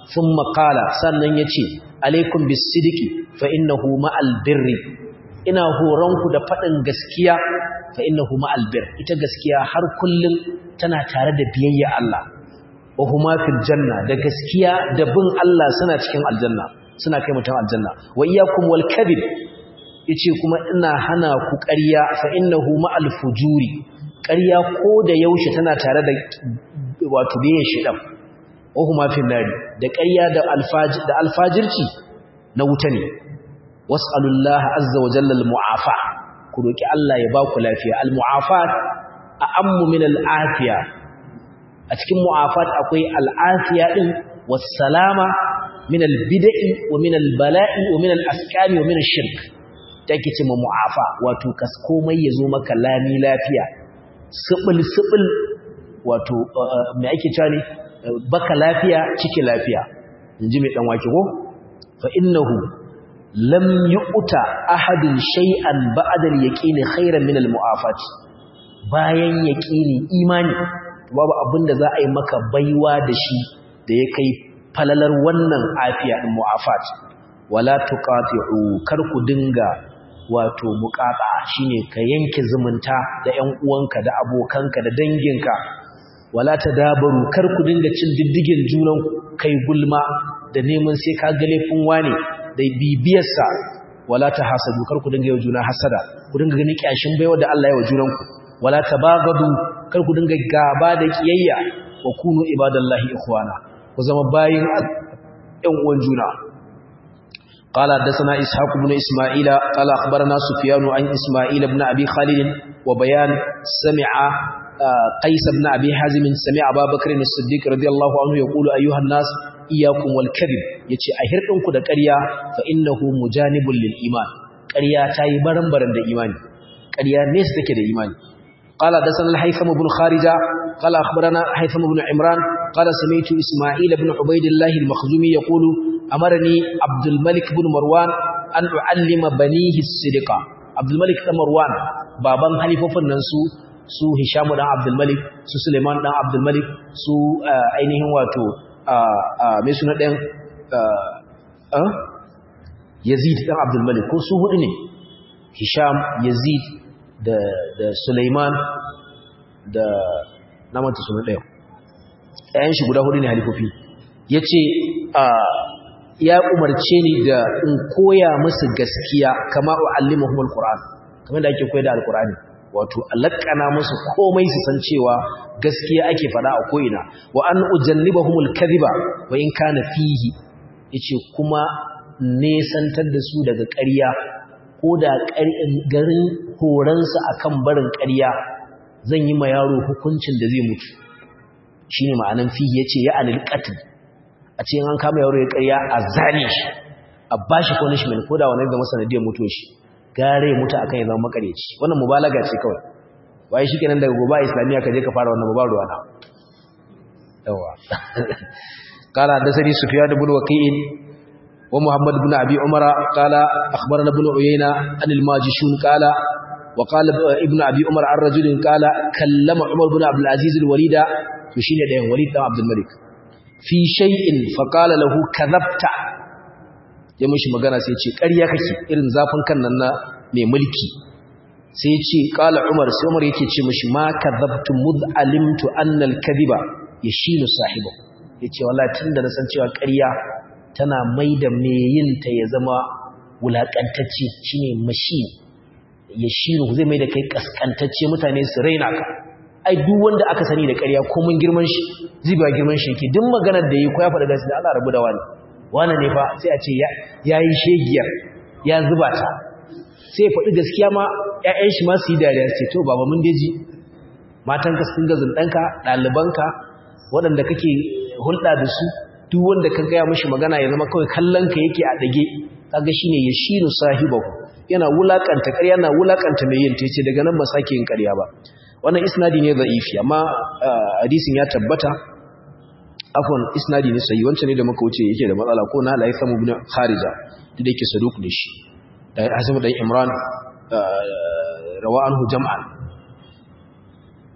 thumma qala sannan yace alaikum bis-sidqi fa innahu ma'al birri ina horonku da faɗin gaskiya fa innahu ma'al bir ita gaskiya har kullum tana tare da biyayya Allah wa huma fil janna da gaskiya da bin Allah suna cikin aljanna suna kai mutum aljanna wa iyyakum wal kadhib yace kuma ina hana ku ƙarya fa innahu ma'al fujuri ƙarya ko da yaushe tana tare da wato biyan shedan wa huma fil nari da ƙarya da alfajir da alfajirci na wuta ne was'alullaha azza wa jalla al-mu'afa ku roki Allah ya ba ku lafiya al-mu'afat a'ammu min al-afiya a cikin mu'afat akwai al-afiya din was-salama min al-bid'i wa min al-bala'i wa min al-asqami wa min ash-shirk take ce mu'afa wato kas komai yazo maka lami lafiya sibil sibil wato me ake cewa ne baka lafiya ciki lafiya inji mai dan wake ko fa innahu lam yu'ta ahadin shay'an ba'da al-yaqini khairan min al-mu'afat bayan yaqini imani babu abinda za a yi maka baiwa da shi da ya kai falalar wannan afiya din mu'afat wala tuqati'u kar ku dinga wato muqata shine ka yanke zumunta da ƴan uwanka da abokanka da danginka wala tadabaru kar ku dinga cin diddigin junan kai gulma da neman sai ka ga laifin wane da bibiyarsa wala ta hasadu kar ku dinga yi juna hasada ku dinga gani kyashin baiwa da Allah ya wa junanku wala tabagadu kar ku dinga gaba da kiyayya wa kunu ibadallahi ikhwana ku zama bayin ɗan uwan juna قال حدثنا إسحاق بن إسماعيل قال أخبرنا سفيان عن إسماعيل بن أبي خالد وبيان سمع قيس بن أبي حازم سمع أبا بكر الصديق رضي الله عنه يقول أيها الناس إياكم والكذب يتي أهرتنكم دا قريا فإنه مجانب للإيمان قريا تاي برن برن دا إيمان قريا نيس تكي دا إيمان قال دسنا الحيثم بن خارجة قال أخبرنا حيثم بن عمران قال سمعت إسماعيل بن عبيد الله المخزومي يقول أمرني عبد الملك بن مروان أن أعلم بنيه الصدقة عبد الملك بن مروان بابان حليفة فننسو su Hishamu dan Abdul Malik su Suleiman dan Abdul Malik su ainihin wato mai suna ɗan Yazid dan Abdul Malik ko su hudu ne Hisham Yazid da da Suleiman da namanta suna ɗaya ɗayan shi guda hudu ne halifofi yace ya umarce ni da in koya musu gaskiya kama uallimuhumul Qur'an kamar da ake koyar da Al-Qur'ani wato alakana musu komai su san cewa gaskiya ake fada a ko'ina wa an ujannibahumul kadhiba wa in kana fihi yace kuma nesantar da su daga ƙarya ko da garin horansa akan barin ƙarya zan yi ma yaro hukuncin da zai mutu shine ma'anan fihi yace ya anil qatl a ce an kama yaro ya ƙarya a zane shi a bashi punishment ko da wannan da masanadiyar mutuwar shi gare mutu akan ya zama makareci wannan mubalaga ce kawai waye shikenan daga gobe islamiya ka je ka fara wannan babu ruwana yawa قال حدثني سفيان بن وكيع ومحمد بن ابي عمر قال اخبرنا ابن عيينه عن الماجشون قال وقال ابن ابي عمر عن رجل قال كلم عمر بن عبد العزيز الوليد وشينه ده وليد بن عبد الملك في شيء فقال له كذبت ya mishi magana sai ce ƙarya kake irin zafin kan nan na mai mulki sai ya ce ƙala umar sai umar yake ce mishi ma kadhabtu mud alimtu anna al-kadhiba yashilu sahiba yace wallahi tunda na san cewa ƙarya tana maida mai yin ta ya zama wulakantacce shine mashi yashilu zai maida kai kaskantacce mutane su raina ka ai duk wanda aka sani da ƙarya ko mun girman shi zai ba girman shi yake duk maganar da yi ko ya faɗa gaskiya Allah rabu da wani wane ne fa sai a ce ya yi shegiyar ya zuba ta sai ya faɗi gaskiya ma ‘ya'yan shi ma su yi dariya ce to baba mun deji matanka sun ga zunɗanka ɗalibanka waɗanda kake hulɗa da su duk wanda ka gaya mashi magana ya zama kawai kallonka yake a ɗage kaga shi ne ya shinu sahibahu yana wulaƙanta ƙarya na wulaƙanta mai yin ta ce daga nan ba sake yin ƙarya ba wannan isnadi ne za'ifi amma hadisin ya tabbata afwan isnadi ne sai wancan ne da muka wuce yake da matsala ko na la yasamu ibn kharija duk da yake saduk ne shi da hasan dan imran rawa anhu jam'an na'am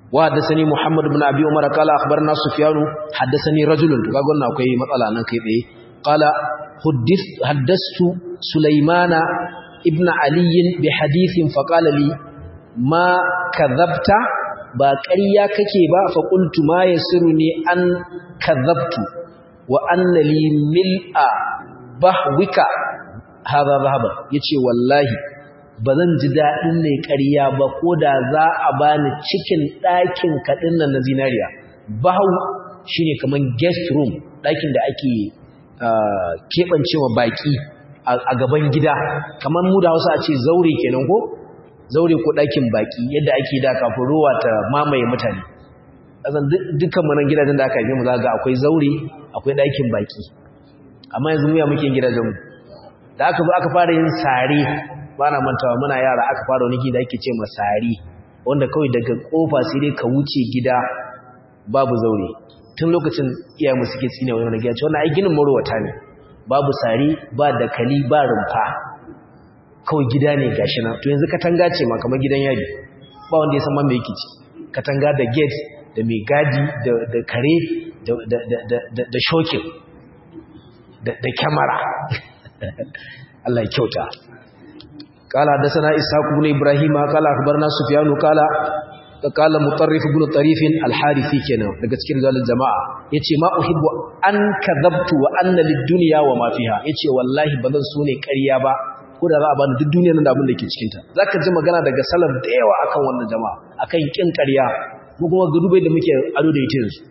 wa haddathani muhammad ibn abi umar qala akhbarna sufyan haddathani rajulun to kaga wannan akwai matsala nan kai tsaye qala huddith haddastu sulaymana ibn ali bi hadithin fa qala li ma kadhabta ba ƙarya kake ba fa qultu ma yasiruni an kadhabtu wa anna li mil'a bahwika hadha dhahaba yace wallahi bazan ji dadin ne ƙarya ba ko da za a bani cikin ɗakin kadin nan na zinariya bahu shine kaman guest room ɗakin da ake kebancewa baki a gaban gida kaman mu da Hausa a ce zaure kenan ko zaure ko ɗakin baki yadda ake da kafin ruwa ta mamaye mutane azan dukkan manan gidajen da aka yi mu za ga akwai zaure akwai ɗakin baki amma yanzu muya muke gidajen mu da aka zo aka fara yin sare ba na mantawa muna yara aka fara wani gida ake ce ma sare wanda kawai daga kofa sai dai ka wuce gida babu zaure tun lokacin iyayenmu suke tsine wani wani gida ce wannan ai ginin marowata ne babu sare ba dakali ba rumfa kawai gida ne gashi nan to yanzu katanga ce ma kamar gidan yadi ba wanda ya san ma me yake ci katanga da gate da mai gadi da kare da shokin da kyamara Allah ya kyauta قال حدثنا إسحاق بن إبراهيم قال أخبرنا سفيان قال قال مطرف بن طريف الحارثي كنا daga cikin zalal jama'a yace ma uhibbu an kadhabtu wa anna lid-dunya wa ma fiha yace wallahi bazan so ne ƙarya ba ko da za a bani duk duniyar nan da abin da ke cikin ta zaka ji magana daga salaf da yawa akan wannan jama'a akan kin ƙarya mu kuma ga dubai da muke ado da ita yanzu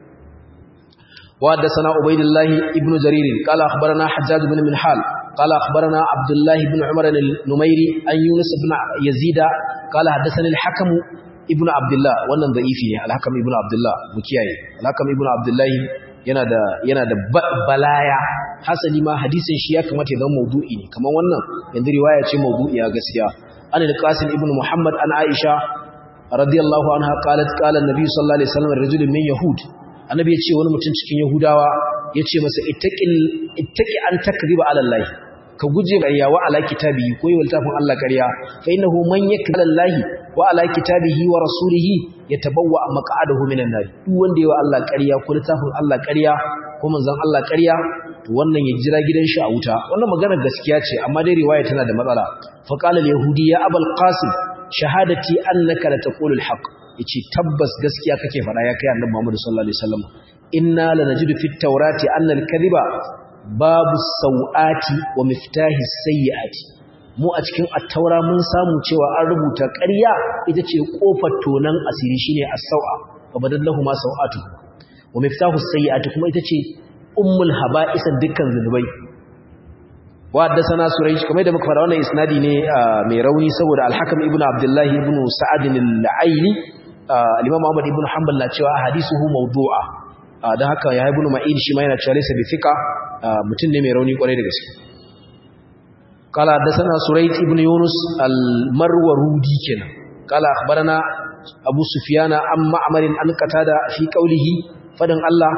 wa haddathana ubaydullah ibn jarir qala akhbarana hajjaj ibn minhal qala akhbarana abdullah ibn umar al-numairi an yunus ibn yazida qala haddathani al-hakim ibn abdullah wannan da'ifi ne al-hakim ibn abdullah mu kiyaye al-hakim ibn abdullah yana da yana da balaya hasali ma hadisin shi ya kamata ya zama maudu'i ne kamar wannan yanzu riwaya ce maudu'iya gaskiya an al-qasim ibn muhammad an aisha radiyallahu anha qalat qala an-nabi sallallahu alaihi wasallam rajulun min yahud annabi ya ce wani mutum cikin yahudawa ya ce masa ittaqil ittaqi an takriba ala allah ka guje ƙarya wa ala kitabihi ko yi littafin Allah ƙarya fa innahu man yakla allahi wa ala kitabihi wa rasulihi yatabawwa maq'adahu minan nar duk wanda yayi wa Allah ƙarya ko littafin Allah ƙarya ko manzon Allah ƙarya to wannan ya jira gidan shi a wuta wannan maganar gaskiya ce amma dai riwaya tana da matsala fa qala al-yahudi ya abul qasim shahadati annaka la taqulu al-haq yace tabbas gaskiya kake fada ya kai annabi Muhammad sallallahu alaihi wasallam inna lanajidu fit tawrati anna al-kadhiba babu sau'ati wa miftahi sayyi'ati mu a cikin at-taura mun samu cewa an rubuta ƙarya ita ce kofar tonan asiri shine as-sau'a fa badallahu ma sau'atu wa miftahu sayyi'ati kuma ita ce ummul haba'isan dukkan zunubai wa haddathana surayj kamar da muka fara wannan isnadi ne mai rauni saboda al-hakim ibnu abdullah ibnu sa'ad al-aili al-imam ahmad ibnu hanbal na cewa hadithuhu mawdu'a dan haka ya ibnu ma'in shi ma yana cewa laysa bi thiqa mutum ne mai rauni kwarai da gaske قال حدثنا سريت ابن يونس المرورودي كنا قال اخبرنا ابو سفيان عن معمر عن قتاده في قوله فدن الله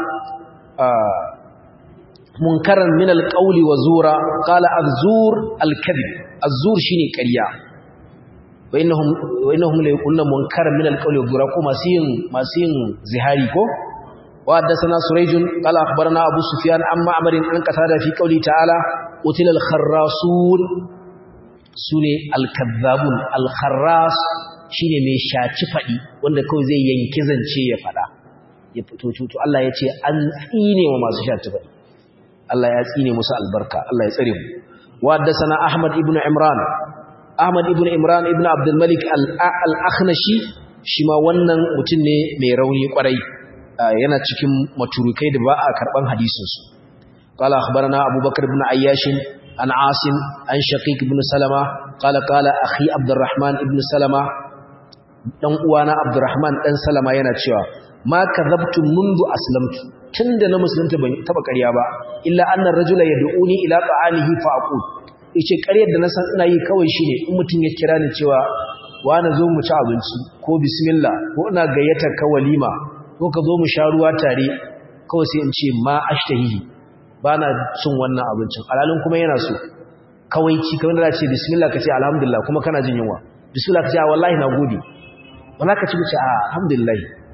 منكرا من القول وزورا قال الزور الكذب الزور شيني قريا وانهم وانهم لا يقولون منكرا من القول وزورا ko masu yin masu yin zihari ko وحدثنا سريج قال اخبرنا ابو سفيان عن معمر عن قتاده في قوله تعالى قتل الخراصون sune alkazzabun alkharras shine mai shaci fadi wanda kawai zai yanki zance ya fada ya fito to Allah ya ce an tsine wa masu shaci fadi Allah ya tsine musu albarka Allah ya tsare mu wa haddathana ahmad ibn imran ahmad ibn imran ibn abdul malik al-akhnashi shi ma wannan mutum ne mai rauni kwarai yana cikin maturukai da ba a karban hadisinsu قال أخبرنا أبو بكر بن عياش عن عاصم عن شقيق بن سلمة قال قال أخي عبد الرحمن بن سلمة dan uwana Abdurrahman dan Salama yana cewa ma kadhabtu mundu aslamtu tunda na musulunta ban taba ƙarya ba illa annar rajula yad'uni ila ta'anihi fa aqul yace ƙaryar da na san ina yi kawai shine in mutum ya kira ni cewa wani zo mu ci abinci ko bismillah ko ina gayyatar ka walima ko ka zo mu sha ruwa tare kawai sai in ce ma ashtahihi bana cin wannan abincin alalin kuma yana so kawai ci kamar da ce bismillah ka ce alhamdulillah kuma kana jin yunwa bismillah ka ce wallahi na gode wala ka ci ce alhamdulillah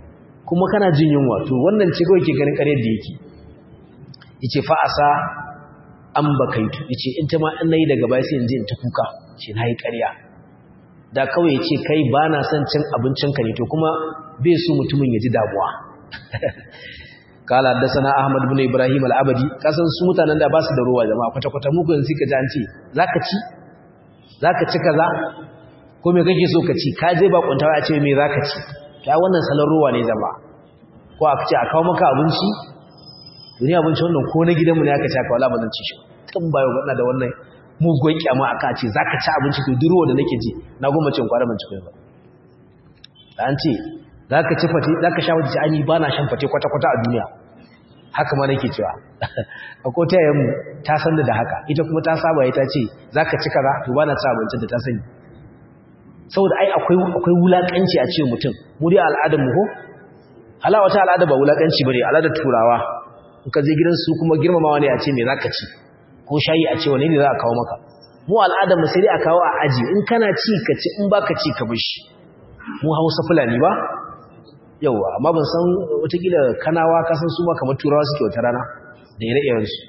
kuma kana jin yunwa to wannan ce kawai ke ganin ƙaryar da yake yace fa asa an bakaitu yace in ta ma an nayi daga baya sai in je in ta kuka ce nayi ƙarya da kawai yace kai ba na son cin abincin ka ne to kuma bai so mutumin ya ji damuwa kala haddasana ahmad ibn ibrahim al-abadi kasan su mutanen da ba su da ruwa jama'a kwata kwata mu kun sika ji an ce zaka ci zaka ci kaza ko me kake so ka ci ka je ba kuntawa a ce me zaka ci kai wannan salon ruwa ne jama'a ko aka ce a kawo maka abinci duniya abinci wannan ko na gidanmu ne aka ce aka wala ba zan ci shi tun bayo wannan da wannan mugun kyama aka ce zaka ci abinci to duk ruwa da nake ji na goma cin kwara ban ci kai ba an ce zaka ci fate zaka sha wajen ani ba na shan fate kwata kwata a duniya haka ma nake cewa akwai ta yayin ta san da haka ita kuma ta saba ita ce zaka ci kaza to ba na ci abincin da ta sani saboda ai akwai akwai wulakanci a ce mutum mu dai al'adar mu ko hala wata al'ada ba wulakanci bane al'adar turawa in ka je gidan su kuma girmamawa ne a ce me zaka ci ko shayi a ce wane ne za a kawo maka mu al'adar mu sai dai a kawo a aji in kana ci ka ci in baka ci ka bishi mu Hausa Fulani ba yawa amma ban san watakila kanawa kasan su ma kamar turawa suke wata rana da ire-iren su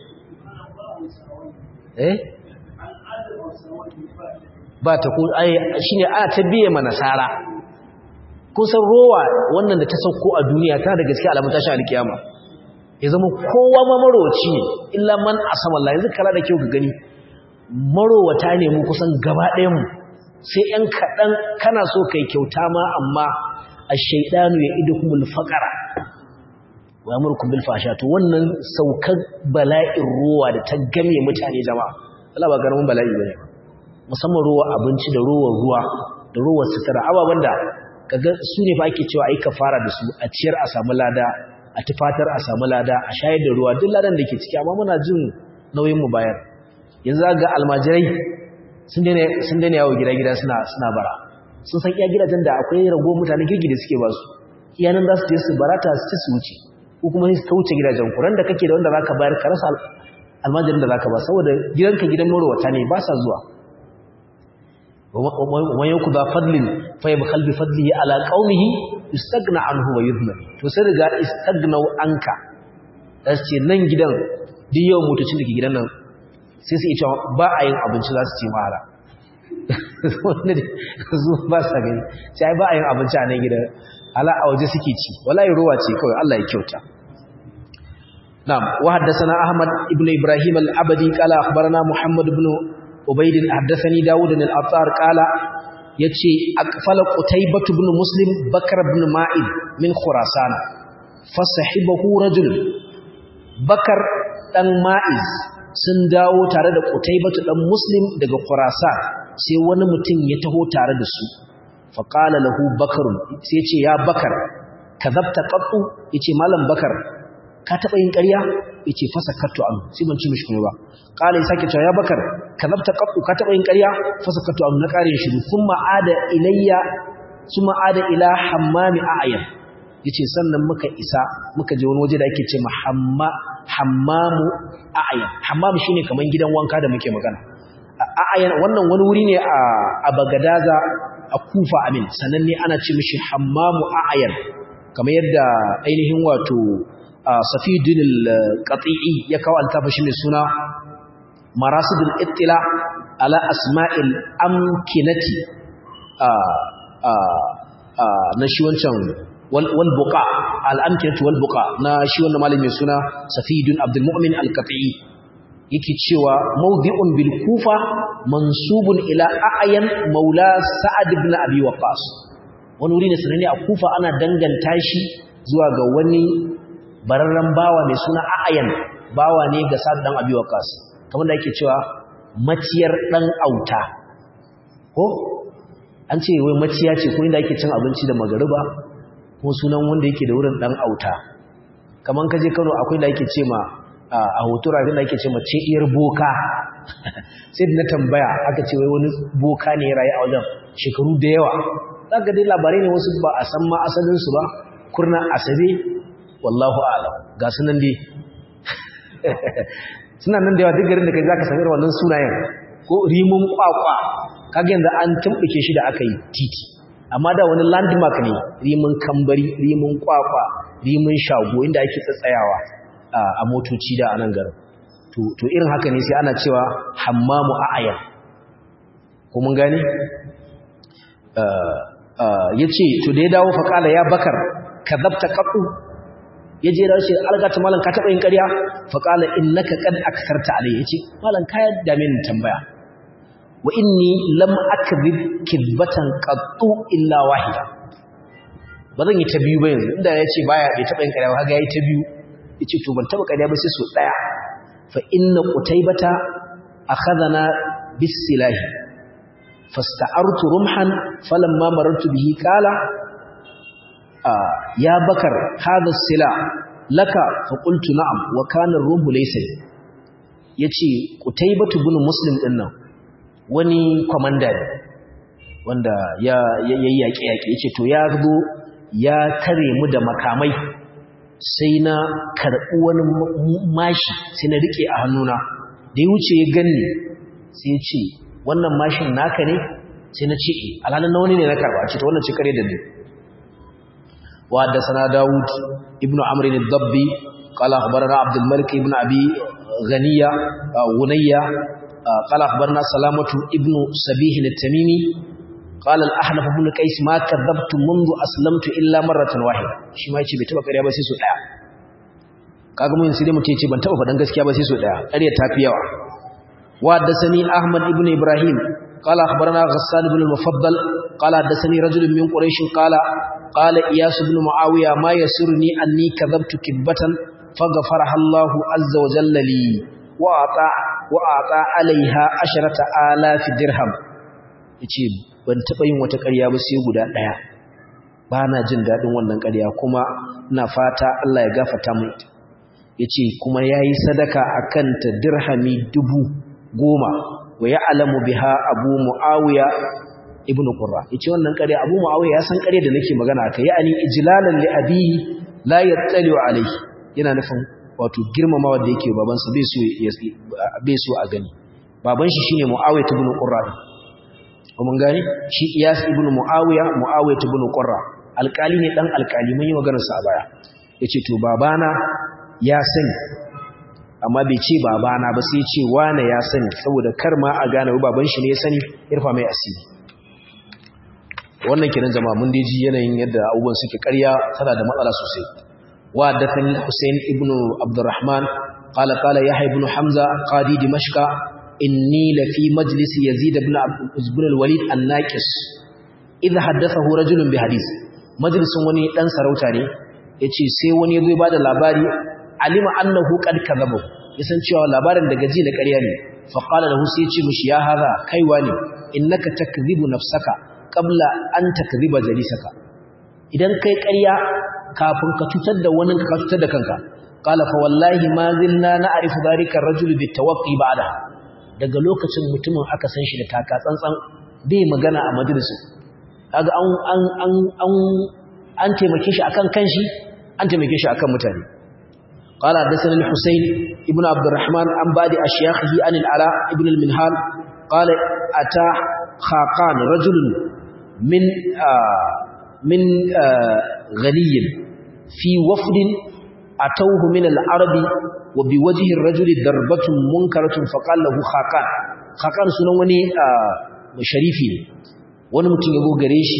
eh ba ta ku ai shine ana ta biye ma nasara kusan rowa wannan da ta sauko a duniya tana da gaskiya alamun tashi alkiyama ya zama kowa ma marowaci ne illa man asama Allah yanzu kala da kyau ka gani marowata ne mu kusan gaba ɗayan mu sai ‘yan kaɗan kana so kai kyauta ma amma a shaidanu ya idu kuma alfaƙara wa murkun bilfasha to wannan saukar bala'in ruwa da ta game mutane jama'a Allah ba garamin bala'i ba ne musamman ruwa abinci da ruwan ruwa da ruwan sutura ababen da kaga su ne fa ake cewa ai fara da su a ciyar a samu lada a tufatar a samu lada a shayar da ruwa duk ladan da ke ciki amma muna jin nauyin mu bayar yanzu ga almajirai sun daina yawo gida-gida suna bara sun san iya gidajen da akwai rago mutane girgi da suke ba su iyanan za su je su barata su ci su wuce ko kuma su ta wuce gidajen kuran da kake da wanda za ka bayar ka rasa almajirin da za ka ba saboda gidanka gidan marowata ne ba sa zuwa wani yanku ba fadlin fayyab kalbi fadli ala ƙaunihi istagna anhu wa yuzna to sai riga istagnau anka da su ce nan gidan duk yawan motocin da ke gidan nan sai su ita ba a yin abinci za su ce mara wanda da zuwa ba sa gani sai ba a yin abinci a nan gidan ala a waje suke ci wallahi ruwa ce kawai Allah ya kyauta na'am wa haddathana ahmad ibnu ibrahim al-abadi qala akhbarana muhammad ibn ubayd haddathani daud al-attar qala yace aqfala qutaybah ibn muslim bakr ibn ma'id min khurasan fasahibahu rajul bakar dan ma'iz sun dawo tare da Qutaybatu dan Muslim daga Khurasan sai wani mutum ya taho tare da su fa qala lahu Bakar sai ce ya Bakar kadhabta qattu yace malam Bakar ka taba yin ƙarya yace fa sakattu an sai ban ci mishi kuma ba qala sai sake cewa ya Bakar kadhabta qattu ka taba yin ƙarya fa sakattu an na ƙarin shi kuma ada ilayya kuma ada ila hammami a'yan yace sannan muka isa muka je wani waje da ake ce hamma hammamu a'yan hammam shine kaman gidan wanka da muke magana a'yan wannan wani wuri ne a a Bagadaza a Kufa amin sannan ne ana ce mishi hammamu a'yan kamar yadda ainihin wato Safiuddin al-Qati'i ya kawo altafa shi mai suna Marasidul Ittila ala Asma'il Amkinati a a na shi wancan walbuka al'amkinatu walbuka na shi wannan malamin suna safidun abdulmu'min al-qati'i yake cewa mawdi'un bil kufa mansubun ila a'yan maula sa'ad ibn abi waqas wani wuri ne sanane a kufa ana danganta shi zuwa ga wani bararren bawa mai suna a'yan bawa ne ga sa'ad dan abi waqas kamar da yake cewa maciyar dan auta ko an ce wai maciya ce ko inda ake cin abinci da magariba ko sunan wanda yake da wurin dan auta kaman kaje Kano akwai da yake ce ma a hotura da yake ce ma ce iyar boka sai na tambaya aka ce wai wani boka ne rayi a wajen shekaru da yawa zaka dai labarai ne wasu ba a san ma asalin su ba kurna asabe wallahu a'lam ga sunan dai suna nan da yawa duk garin da kai zaka san irin wannan sunayen ko rimun kwakwa kaga yanzu an tumbuke shi da aka yi titi amma da wani landmark ne rimin kambari rimin kwakwa rimin shago inda ake tsatsayawa a motoci da a nan garin to irin haka ne sai ana cewa hammamu a'ayan ko mun gane ya ce to da ya dawo faƙala ya bakar ka zabta ƙaɗu ya je da shi algata malam ka taɓa yin ƙarya faƙala in naka ƙad aksarta alai ya ce malam kayan dame ni tambaya wa inni lam akzib kizbatan qattu illa wahida ba zan yi ta biyu ba yanzu inda ya ce baya bai taɓa yin ƙarya ba kaga yayi ta biyu yace to ban taɓa ƙarya ba sai so ɗaya fa inna qutaybata akhadhana bis silahi fasta'artu rumhan falamma marartu bihi qala ya bakar hadha sila laka fa qultu na'am wa kana ar-rumhu laysa yace qutaybatu ibn muslim din nan wani komanda ne wanda ya yayyake yake yace to ya zo ya tare mu da makamai sai na karɓi wani mashi sai na rike a hannuna da ya wuce ya ganni sai ya ce wannan mashin naka ne sai na ce alhalin na wani ne na karɓa ce ta wannan ce kare da ne wa da sana dawud ibnu amr ibn dabbi qala akhbarana abdul malik ibn abi ghaniya gunayya qala akhbarana salamatu ibnu sabih at-tamimi قال الأحنف بن قيس ما كذبت منذ أسلمت إلا مرة واحدة shi ma yace bai taba ƙarya ba sai so daya kaga mun sai mutum yace ban taba faɗan gaskiya ba sai so daya ƙarya ta fi yawa wa haddathani Ahmad ibn Ibrahim qala akhbarana Ghassan ibn al-Mufaddal qala haddathani rajul min Quraysh qala qala Iyas ibn Muawiya ma yasurni anni kadhabtu kibatan faghfaraha Allah azza wa jalla li wa ata wa ata alaiha asharata alaf dirham yace ban taɓa yin wata ƙarya ba sai guda ɗaya ba na jin daɗin wannan ƙarya kuma ina fata Allah ya gafata mu ita ya ce kuma ya yi sadaka a kanta dirhami dubu goma wa ya alamu biha abu mu'awiya ibn qurra ya ce wannan ƙarya abu mu'awiya ya san ƙarya da nake magana aka yi ani ijlalan li abihi la yattali alayhi yana nufin wato girmamawa da yake babansa bai so bai so a gani baban shi shine mu'awiya ibn qurra mun gani shi Iyas ibn Muawiya Muawiya ibn Qurra alkali ne dan alkali mun yi maganar sa a baya yace to babana ya sani amma bai ce babana ba sai ce wane ya sani saboda kar ma a gane baban shi ne ya sani irfa mai asiri wannan kenan jama'a mun ji yanayin yadda abubuwan suke ƙarya tana da matsala sosai wa dathani Hussein ibn Abdurrahman qala qala Yahya ibn Hamza qadi Dimashq inni lafi majlis Yazid ibn ibn al-Walid an-Naqis idha haddathahu rajulun bi hadith majlisin wani dan sarauta ne yace sai wani yazo ya bada labari alima annahu qad kadhaba yasan cewa labarin daga ji na ƙarya ne fa qala lahu sai yace mishi ya haza kaiwa ne innaka takdhibu nafsaka qabla an takdhiba jalisaka idan kai ƙarya kafin ka cutar da wani ka cutar da kanka qala fa wallahi ma zilna na'rifu dhalika ar-rajul bitawaqqi ba'da daga lokacin mutumin aka san shi da taka tsantsan bai magana a majalisin kaga an an an an an taimake shi akan kanshi an taimake shi akan mutane qala hadathana al-husayn ibn abd الرحمن an badi ashyakhihi an al-ala ibn al-minhal qala ata khaqan rajul min min ghaniy fi wafd atawhu min al-arabi wa biwajhi ar-rajuli darbatun munkaratun faqala lahu khaqan khaqan sunan wani sharifi ne wani mutum ya gare shi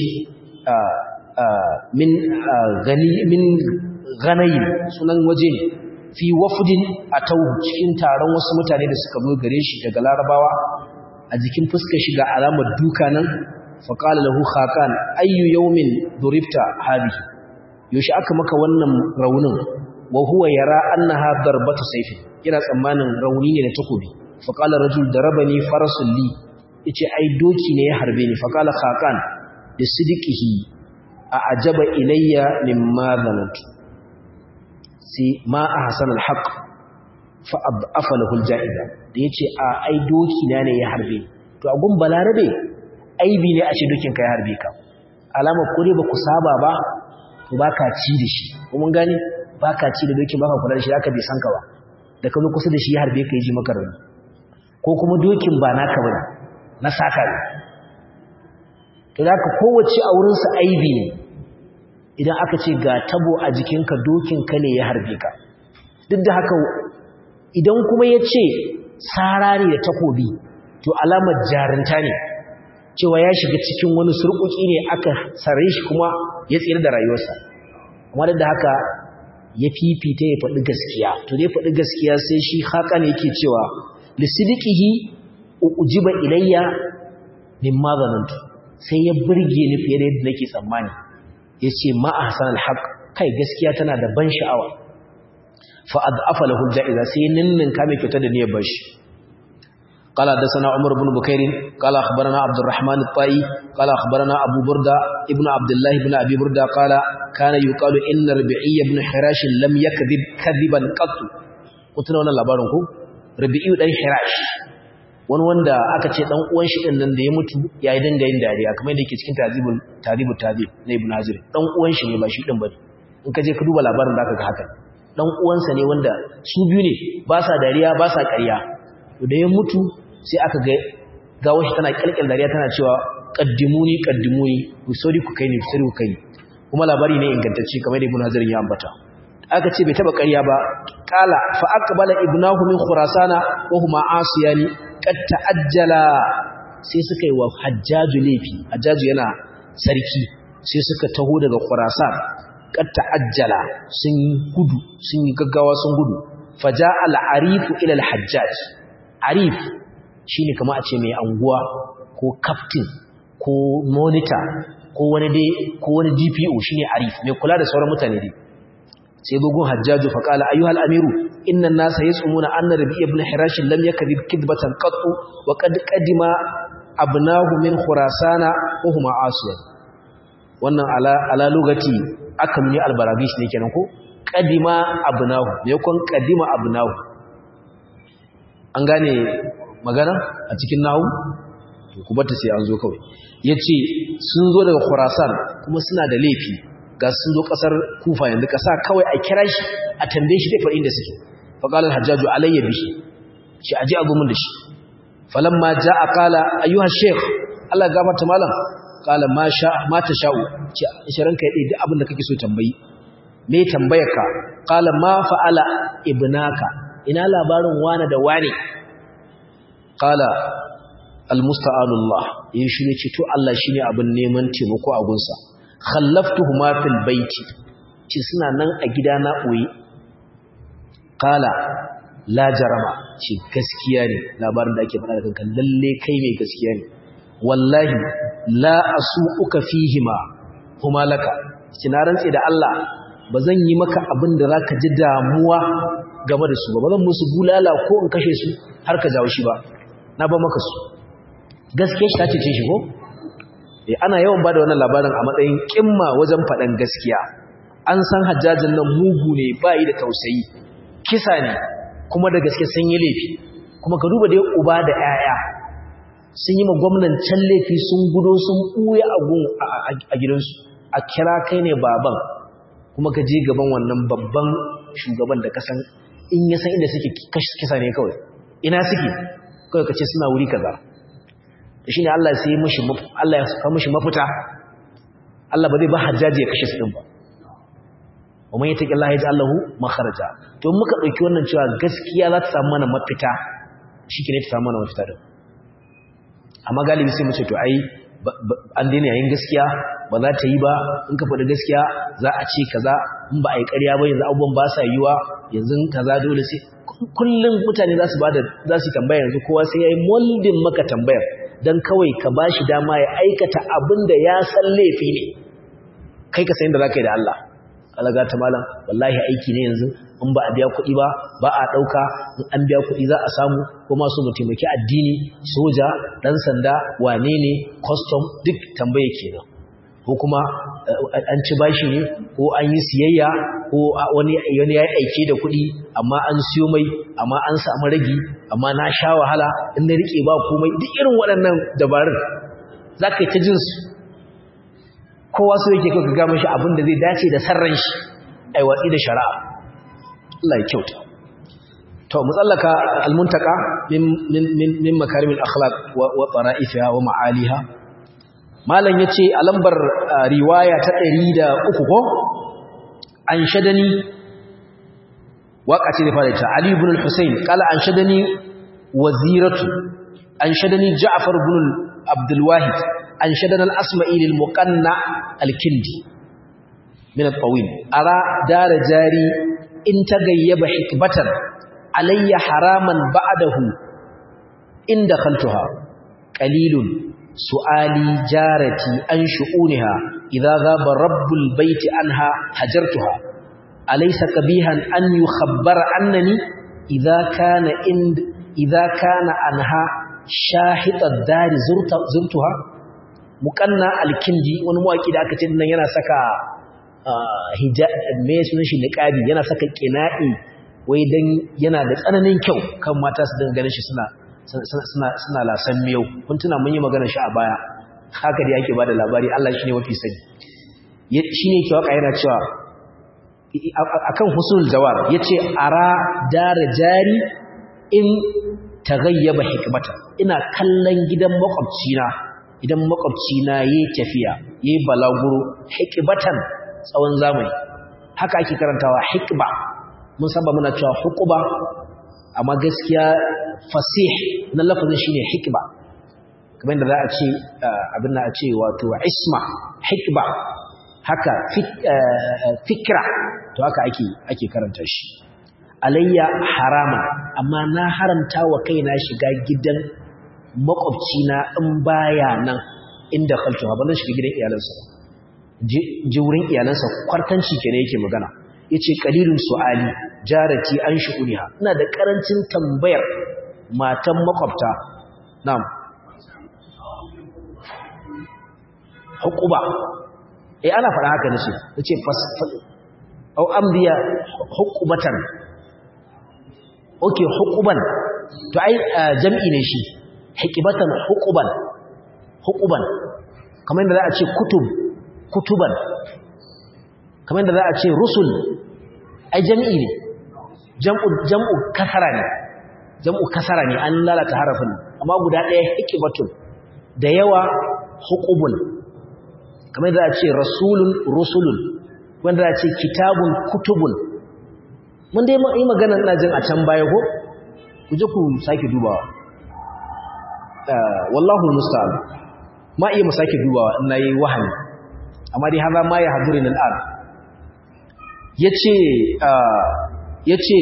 min gani min ganayi sunan waje ne fi wafdin atawhu cikin taron wasu mutane da suka zo gare shi daga larabawa a jikin fuskar shi ga alamar duka nan faqala lahu khaqan ayyu yawmin duribta hadhihi yaushe aka maka wannan raunin wa huwa yara annaha darbatu sayfin yana tsammanin rauni ne na takobi faqala rajul darabani farasul li yace ai doki ne ya harbe ni faqala khaqan bi sidqihi a ajaba ilayya mimma zanantu sai ma ahsan alhaq fa adhafa lahu aljaiza da yace a ai doki na ne ya harbe to a gun balarabe aibi ne a ce dokin ka ya harbe ka alama kore ba ku saba ba to baka ci da shi kuma gani baka ci da dokin baka kula da shi aka bai san ka ba da ka zo kusa da shi ya harbe ka yi ji maka rauni ko kuma dokin ba naka bane na saka ne to da ka kowace a wurinsu aibi ne idan aka ce ga tabo a jikinka dokinka ne ya harbe ka duk da haka idan kuma ya ce tsara ne da takobi to alamar jarinta ne cewa ya shiga cikin wani surkuki ne aka sare shi kuma ya tsira da rayuwarsa amma duk da haka ya fifita ya faɗi gaskiya to dai faɗi gaskiya sai shi haka ne yake cewa lisidiqihi ujiba ilayya mimma zanantu sai ya burge ni fiye da yadda nake tsammani yace ma ahsan alhaq kai gaskiya tana da ban sha'awa fa ad'afa lahu aljaiza sai ninnin ka mai kyauta da niyyar bashi قال حدثنا عمر بن بكير قال اخبرنا عبد الرحمن الطائي قال اخبرنا ابو برده ابن عبد الله بن ابي برده قال كان يقال ان ربيعي بن حراش لم يكذب كذبا قط قلت له wannan labarin ku rabi'i dan hirash wani wanda aka ce dan uwan shi din nan da ya mutu yayi dinga yin dariya kamar yadda yake cikin tazibul tazibul tazib na ibn hazir dan uwan shi ne ba shi din bane in ka je ka duba labarin zaka ga haka dan uwansa ne wanda su biyu ne ba sa dariya ba sa ƙarya to da ya mutu sai aka ga gawo shi tana kalkal dariya tana cewa qaddimuni qaddimuni ku sauri ku kai ni ku sauri ku kai ni kuma labari ne ingantacce kamar da ibn hazir ya ambata aka ce bai taba ƙarya ba qala fa aqbala ibnahu min khurasana wa huma asiyani qad ta'ajjala sai suka yi wa hajjaju laifi hajjaju yana sarki sai suka taho daga khurasan qad ta'ajjala sun gudu sun yi gaggawa sun gudu faja al-arif ila al-hajjaj arif shine kamar a ce mai anguwa ko captain ko monitor ko wani dai ko wani DPO shine arif mai kula da sauran mutane dai sai bugun hajjaju fa qala ayyuhal amiru inna an-nasa yasumuna anna rabi ibn hirash lam yakdhib kidbatan qattu wa qad qadima abnahu min khurasana wa huma asiyan wannan ala ala lugati akan ni albarabish ne kenan ko qadima abnahu ne kon qadima abnahu an gane magana a cikin nahu to ku bata sai an zo kawai yace sun zo daga khurasan kuma suna da laifi ga sun zo kasar kufa yanzu kasa kawai a kira shi a tambaye shi da inda suke fa qala al-hajjaju alayya bihi shi aje abu mun da shi falamma jaa qala ayyuha shaykh Allah gafarta malam qala ma sha ma tasha'u ce isharan kai duk abin da kake so tambayi me tambayarka qala ma fa'ala ibnaka ina labarin wane da wane qala al-musta'anullah yin shi ne ce to Allah shine abin neman taimako a gunsa khallaftuhuma fil baiti ci suna nan a gida na boye kala la jarama ci gaskiya ne labarin da ake faɗa da kanka lalle kai mai gaskiya ne wallahi la asuuka fihima kuma laka ci na rantse da Allah ba zan yi maka abin da zaka ji damuwa game da su ba ba zan musu bulala ko in kashe su har ka jawo shi ba na ba maka su gaskiya shi ta ce shi ko ana yawan bada wannan labarin a matsayin kimma wajen faɗan gaskiya an san hajjajin nan mugu ne ba yi da tausayi kisa ne kuma da gaske sun yi laifi kuma ka duba dai uba da 'ya'ya sun yi ma gwamnan can laifi sun gudo sun ɓuya a gidansu a kira kai ne baban kuma ka je gaban wannan babban shugaban da kasan in ya san inda suke kisa ne kawai ina suke kawai ka ce suna wuri kaza shi ne Allah sai mishi Allah ya saka mishi mafita Allah ba zai ba hajjaji ya kashe su din ba wa man yataki Allah yaj'al lahu makharaja to muka dauki wannan cewa gaskiya za ta samu mana mafita shikenan ta samu mana mafita din amma galibi sai mu ce to ai an daina yayin gaskiya ba za ta yi ba in ka faɗi gaskiya za a ce kaza in ba a yi ƙarya ba yanzu abubuwan ba sa yiwa yanzu kaza dole sai kullum mutane za su ba da za su tambaya yanzu kowa sai ya yi moldin maka tambayar don kawai ka ba shi dama ya aikata abin da ya san laifi ne kai ka sayin da za ka yi da Allah alaga ta malam wallahi aiki ne yanzu in ba a biya kuɗi ba ba a ɗauka in an biya kuɗi za a samu ko masu mu taimaki addini soja ɗan sanda wane ne custom duk tambaye kenan ko kuma an ci bashi ne ko an yi siyayya ko wani ya yi aike da kuɗi amma an siyo mai amma an samu ragi amma na sha wahala in na riƙe ba komai duk irin waɗannan dabarun za ka yi ta jinsu kowa so yake kawai gama shi abin da zai dace da sarran shi a watsi da shari'a Allah ya kyauta to mu tsallaka almuntaka min min min makarimin akhlaq wa wa tara'ifiha wa ma'aliha malam yace a lambar riwaya ta 103 ko an shadani waka ce da fara ta Ali ibn al-Husayn kala an shadani waziratu an shadani Ja'far ibn Abdul Wahid an shadana al-Asma'i lil Muqanna al-Kindi min al-Tawil ara dar jari in tagayyaba hikbatan alayya haraman ba'dahu in dakhaltuha qalilun su'ali jarati an shu'uniha idza ghaba rabbul baiti anha hajartuha alaysa qabihan an yukhabbara annani idza kana ind idza kana anha shahita dari zurta zurtuha muqanna alkindi wani mawaki da aka ce nan yana saka hijab me sunan shi niqabi yana saka qina'i wai dan yana da tsananin kyau kan mata su dinga ganin shi suna suna suna lasan miyau kun tuna mun yi magana shi a baya haka da yake bada labari Allah shine mafi sani shine ke waka yana cewa akan husnul jawar yace ara dara jari in tagayyaba hikmata ina kallon gidan makwabcina idan makwabcina yayi tafiya yayi balaguro hikbatan tsawon zamani haka ake karantawa hikba mun saba muna cewa hukuba amma gaskiya fasih na lafazin shine hikba kamar da za a ce abin da a ce wato isma hikba haka fikra to haka ake ake karanta shi alayya harama amma na haramta wa kaina shiga gidan makwabcina in baya nan inda khaltu ba nan shiga gidan iyalansa ji wurin iyalansa kwartanci kenan yake magana yace qalilun su'ali jarati an shu'uniha ina da karancin tambayar matan makwabta na'am hukuba eh ana fara haka nace nace fas au amdiya hukubatan okay hukuban to ai jam'i ne shi hikibatan hukuban hukuban kamar yadda za a ce kutub kutuban kamar yadda za a ce rusul ai jam'i ne jam'u jam'u kasara ne jam'u kasara ne an lalata harafin amma guda ɗaya hikibatun da yawa hukubun kamar yadda za a ce rasulun rusulun wanda za a ce kitabun kutubun mun dai yi magana ina jin a can baya ko ku je ku sake dubawa wallahu musta'an ma iya mu sake dubawa ina yi wahani amma dai haza ma ya haduri nan al yace yace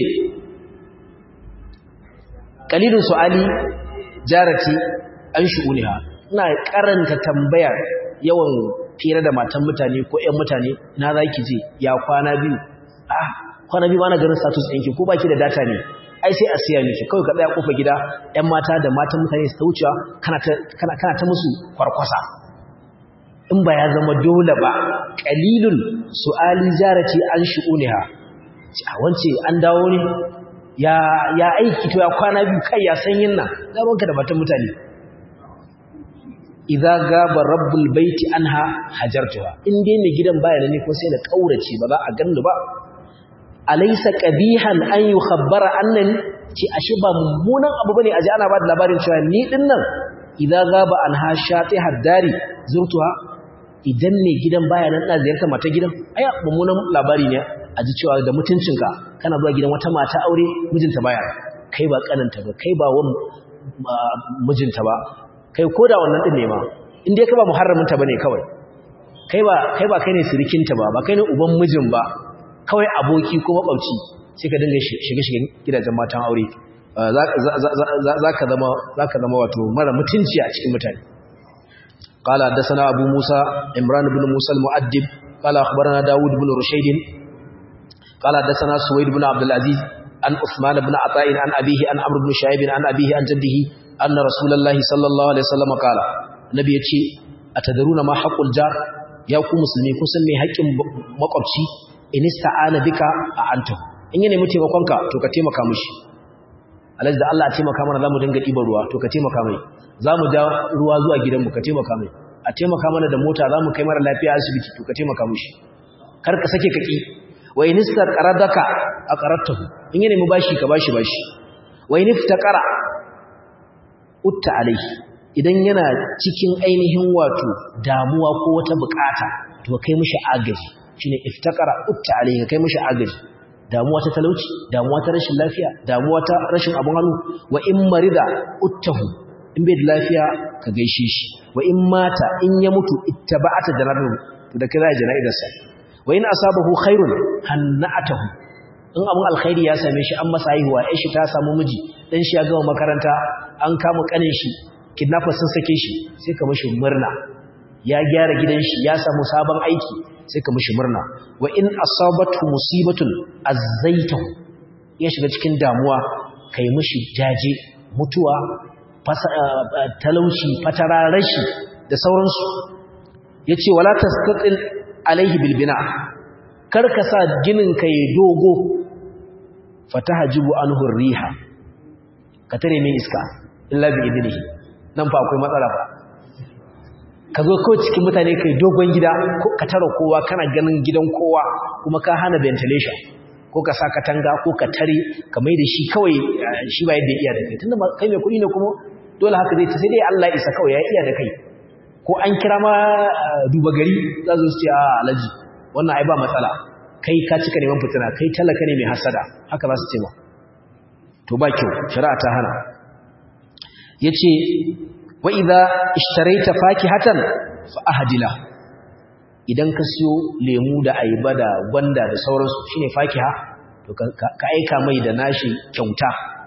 qalilun su'ali jarati an shu'uniha ina karanta tambaya yawan fira da matan mutane ko ƴan mutane na zaki je ya kwana biyu ah kwana biyu bana ganin status ɗinki ko baki da data ne ai sai a siya miki kawai ka tsaya kofa gida ƴan mata da matan mutane su ta wucewa kana ta kana kana ta musu kwarkwasa in ba ya zama dole ba qalilun su'ali jarati an shu'uniha a wance an dawo ne ya ya aiki to ya kwana biyu kai ya san yin nan zamanka da matan mutane idza gaba rabbul baiti anha hajartuha in dai mai gidan baya ne ko sai na kaurace ba za a ganni ba alaysa qabihan an yukhabbara annani ci ashe ba mummunan abu bane aje ana ba da labarin cewa ni din nan idza gaba anha shati haddari zurtuha idan mai gidan baya nan da ziyarta mata gidan aya mummunan labari ne aji cewa da mutuncinka kana zuwa gidan wata mata aure mijinta baya kai ba kananta ba kai ba wan mijinta ba kai ko da wannan din ne ma in dai kai ba muharramin ta bane kawai kai ba kai ba kai ne sirikinta ba ba kai ne uban mijin ba kawai aboki ko makwabci sai ka dinga shige shige gidajen matan aure zaka zama zaka zama wato mara mutunci a cikin mutane قال حدثنا ابو موسى عمران بن موسى المؤدب قال اخبرنا داود بن رشيد قال حدثنا سويد بن عبد العزيز عن عثمان بن عطاء عن ابيه عن عمرو بن شعيب عن ابيه عن جده أن رسول الله صلى الله عليه وسلم قال النبي يتي أتدرون ما حق الجار يا ku musulmi kun san me haƙin makwabci in ista'ana bika a antu in yana mu taimakonka to ka taimaka mishi alaji da Allah ya taimaka mana zamu dinga ɗiban ruwa to ka taimaka mai zamu ja ruwa zuwa gidanmu ka taimaka mai a taimaka mana da mota zamu kai mara lafiya asibiti to ka taimaka mishi kar ka sake kaki wa in istaqaradaka aqaratahu in yana mu bashi ka bashi bashi wa in iftaqara utta alaihi idan yana cikin ainihin wato damuwa ko wata bukata to kai mishi agaji shine iftakara utta alayhi kai mishi agaji damuwa ta talauci damuwa ta rashin lafiya damuwa ta rashin abun hannu wa in marida uttahu in bai da lafiya ka gaishe shi wa in mata in ya mutu ittaba'ata janaru to da kira janaidarsa wa in asabahu khairun hanna'atahu in abun alkhairi ya same shi an masa haihuwa ai shi ta samu miji dan shi ya gama makaranta an kama kanin shi kidnappers sun sake shi sai ka mishi murna ya gyara gidan shi ya samu sabon aiki sai ka mishi murna wa in asabatu musibatun azzaitahu ya shiga cikin damuwa kai mishi jaje mutuwa talauci fatara rashi da sauransu yace wala tastatil alaihi bilbina kar ka sa ginin ka yi dogo fatahajibu anhu riha ka tare min iska illa bi idnihi nan fa akwai matsala ba ka zo kawai cikin mutane kai dogon gida ko ka tara kowa kana ganin gidan kowa kuma ka hana ventilation ko ka sa katanga ko ka tare ka mai da shi kawai shi ba yadda iya da kai tunda kai mai kuɗi ne kuma dole haka zai ta sai dai Allah isa kawai ya iya da kai ko an kira ma duba gari za su ce a alaji wannan ai ba matsala kai ka cika neman fitina kai talaka ne mai hasada haka za su ce ma to ba kyau shari'a ta hana yace wa idza ishtaraita fakihatan fa ahdila idan ka siyo lemu da ayaba da gwanda da sauransu shine fakiha to ka aika mai da nashi kyauta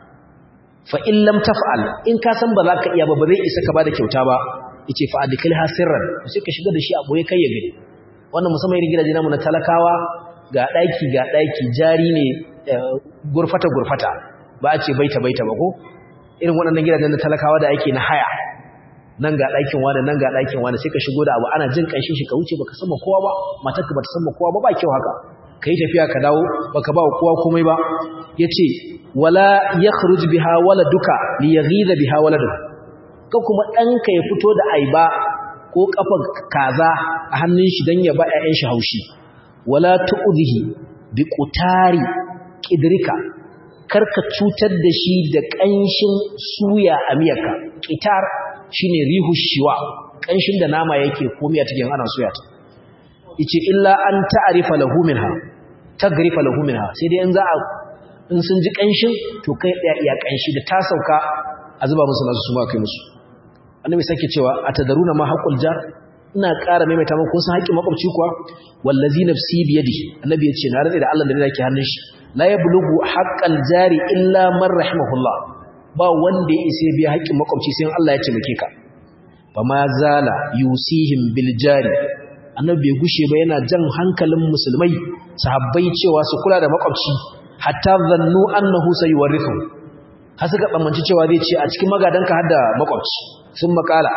fa in lam taf'al in ka san ba za ka iya ba ba zai isa ka bada kyauta ba yace fa adkhilha sirran sai ka shiga da shi a boye kai ya gani wannan musamman irin gidaje namu na talakawa ga daki ga daki jari ne gurfata gurfata ba a ce baita baita ba ko irin waɗannan gidajen na talakawa da ake na haya nan ga ɗakin wani nan ga ɗakin wani sai ka shigo da abu ana jin ƙanshin shi ka wuce baka san ma kowa ba matarka bata san ma kowa ba ba kyau haka kai tafiya ka dawo baka ba kowa komai ba yace wala yakhruj biha waladuka li yaghiza biha waladuka ka kuma ɗanka ya fito da aiba ko kafar kaza a hannun shi dan ya ba ƴaƴan shi haushi wala tu'dhihi bi qutari qidrika karka cutar da shi da ƙanshin suya a miyarka qitar shine rihu shiwa kanshin da nama yake komiya take ana soya ta yace illa an ta'rifa lahu minha tagrifa lahu minha sai dai in za a in sun ji kanshin to kai daya iya kanshi da ta sauka a zuba musu nasu su ma kai musu annabi sake cewa atadaruna ma haqqul jar ina ƙara maimaita muku ko sun haƙƙin makwabci kuwa wallazi nafsi biyadi annabi yace na rade da Allah da yake hannun shi la yablughu haqqal jari illa man rahimahullah ba wanda ya isa biya haƙƙin makwabci sai Allah ya taimake ka fa ma zala yusihim bil jari annabi bai gushe ba yana jan hankalin musulmai sahabbai cewa su kula da makwabci hatta zannu annahu sayuwarithu har suka tsammanci cewa zai ce a cikin magadanka har da makwabci sun makala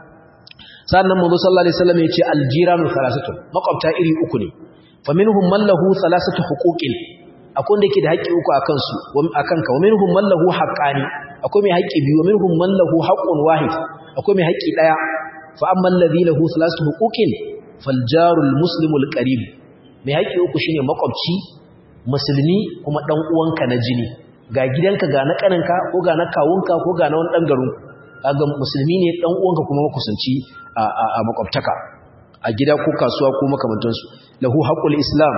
sannan manzo sallallahu alaihi wasallam ya ce aljiranu salasatu makwabta iri uku ne fa minhum man lahu salasatu huquqin akwai wanda yake da haƙƙi uku akan su akan ka wa minhum man lahu haqqani akwai mai haƙƙi biyu wa minhum man lahu haqqun wahid akwai mai haƙƙi daya fa amma alladhi lahu thalathatu huquqin fal jarul muslimul qarib mai haƙƙi uku shine makwabci musulmi kuma dan uwanka na jini ga gidanka ga na kaninka ko ga na kawunka ko ga na wani dan garin kaga musulmi ne dan uwanka kuma makusanci a a makwabtaka a gida ko kasuwa ko makamantansu lahu haqqul islam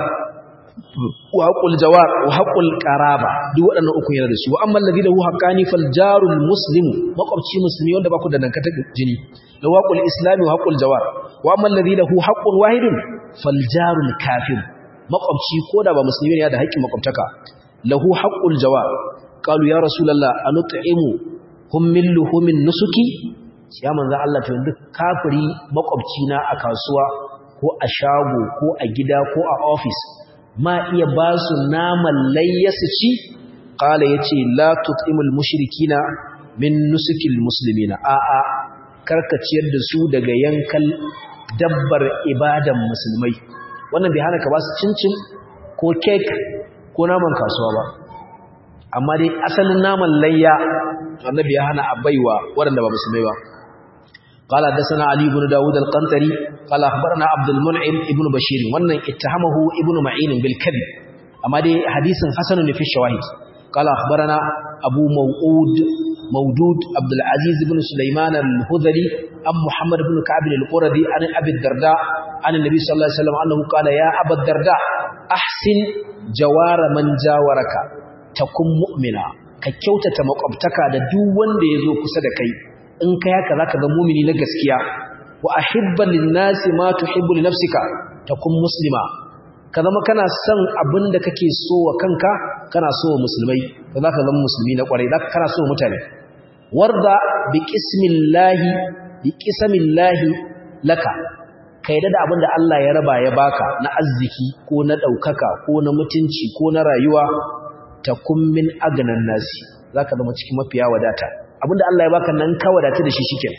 wa haqqul jawar wa haqqul qaraba duk waɗannan uku yana da su wa amma alladhi lahu haqqani fal jarul muslim makwabci musulmi wanda ba ku da dankata jini lahu haqqul islam wa haqqul jawar wa amma alladhi lahu haqqun wahidun fal jarul kafir makwabci koda ba musulmi ne ya da haƙƙin makwabtaka lahu haqqul jawar qalu ya rasulullah anut'imu hum min luhumin nusuki ya manzo Allah to yanzu kafiri makwabci na a kasuwa ko a shago ko a gida ko a office ma iya ba su naman layyasu ci ƙala ya ce la tut'imul mushrikina min nusukil muslimina a'a karkaciyar da su daga yankan dabbar ibadan musulmai wannan bai hana ka ba su cincin ko kek ko naman kasuwa ba amma dai asalin naman layya annabi ya hana a baiwa waɗanda ba musulmai ba قال حدثنا علي بن داود القنطري قال اخبرنا عبد المنعم ابن بشير wannan اتهمه ابن معين بالكذب amma dai hadisin hasan ne fi shawahid قال اخبرنا ابو موعود مودود عبد العزيز بن سليمان الهذلي عن محمد بن كعب القردي عن أبي الدرداء عن النبي صلى الله عليه وسلم أنه قال يا أبا الدرداء أحسن جوار من جاورك تكن مؤمنا كيوتة مقبتك da duk wanda yazo kusa da kai in kai haka zaka ga mu'mini na gaskiya wa ahibba lin-nasi ma tuhibbu li nafsika takun muslima ka zama kana son abin da kake so wa kanka kana so wa musulmai to zaka zama musulmi na kwarai zaka kana so wa mutane warda bi qismillahi bi qismillahi laka kai da abin da Allah ya raba ya baka na arziki ko na daukaka ko na mutunci ko na rayuwa takum min agnan nasi zaka zama cikin mafiya wadata abinda Allah ya baka nan ka wadata da shi shikenan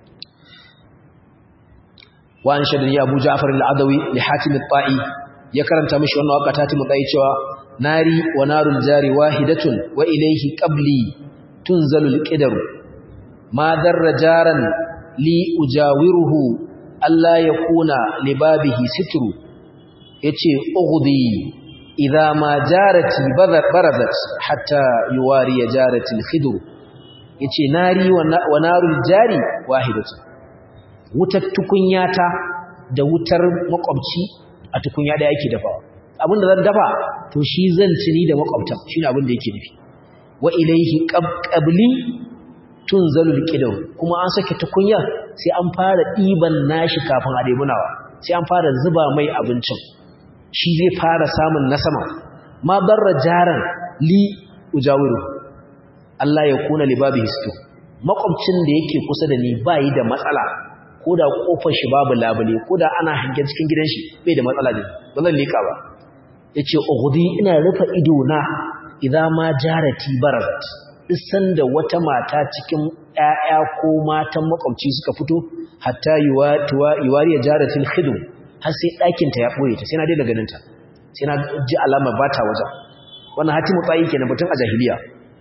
wa an shadani Abu Ja'far al-Adawi li Hatim al-Ta'i ya karanta mishi wannan waka ta timu dai cewa nari wa narul jari wahidatun wa ilayhi qabli tunzalul qidar ma darra jaran li ujawiruhu alla yakuna libabihi sitru yace ughdi idha ma jarati barazat hatta yuwari jarati al-khidr yace nari wa narul jari wahidatun wutar tukunyata da wutar makwabci a tukunya da yake dafawa abinda zan dafa to shi zan ci ni da makwabtan shine abin da yake nufi wa ilaihi qabli tunzalul qidam kuma an sake tukunya sai an fara diban nashi kafin a debunawa sai an fara zuba mai abincin shi zai fara samun na sama ma barra jaran li ujawiru Allah ya kuna libabi histo makwabcin da yake kusa da ni bayi da matsala ko da kofar shi babu labule ko da ana hangen cikin gidan shi bai da matsala ne ba zan lika ba yace ughdi ina rufe ido na idan ma jarati barazat isan da wata mata cikin ƴaƴa ko matan makwabci suka fito hatta yuwatuwa yuwari jaratil khidm har sai ɗakin ta ya boye ta sai na daina ganin ta sai na ji alama bata waje wannan hatimu tsayi kenan batun a jahiliya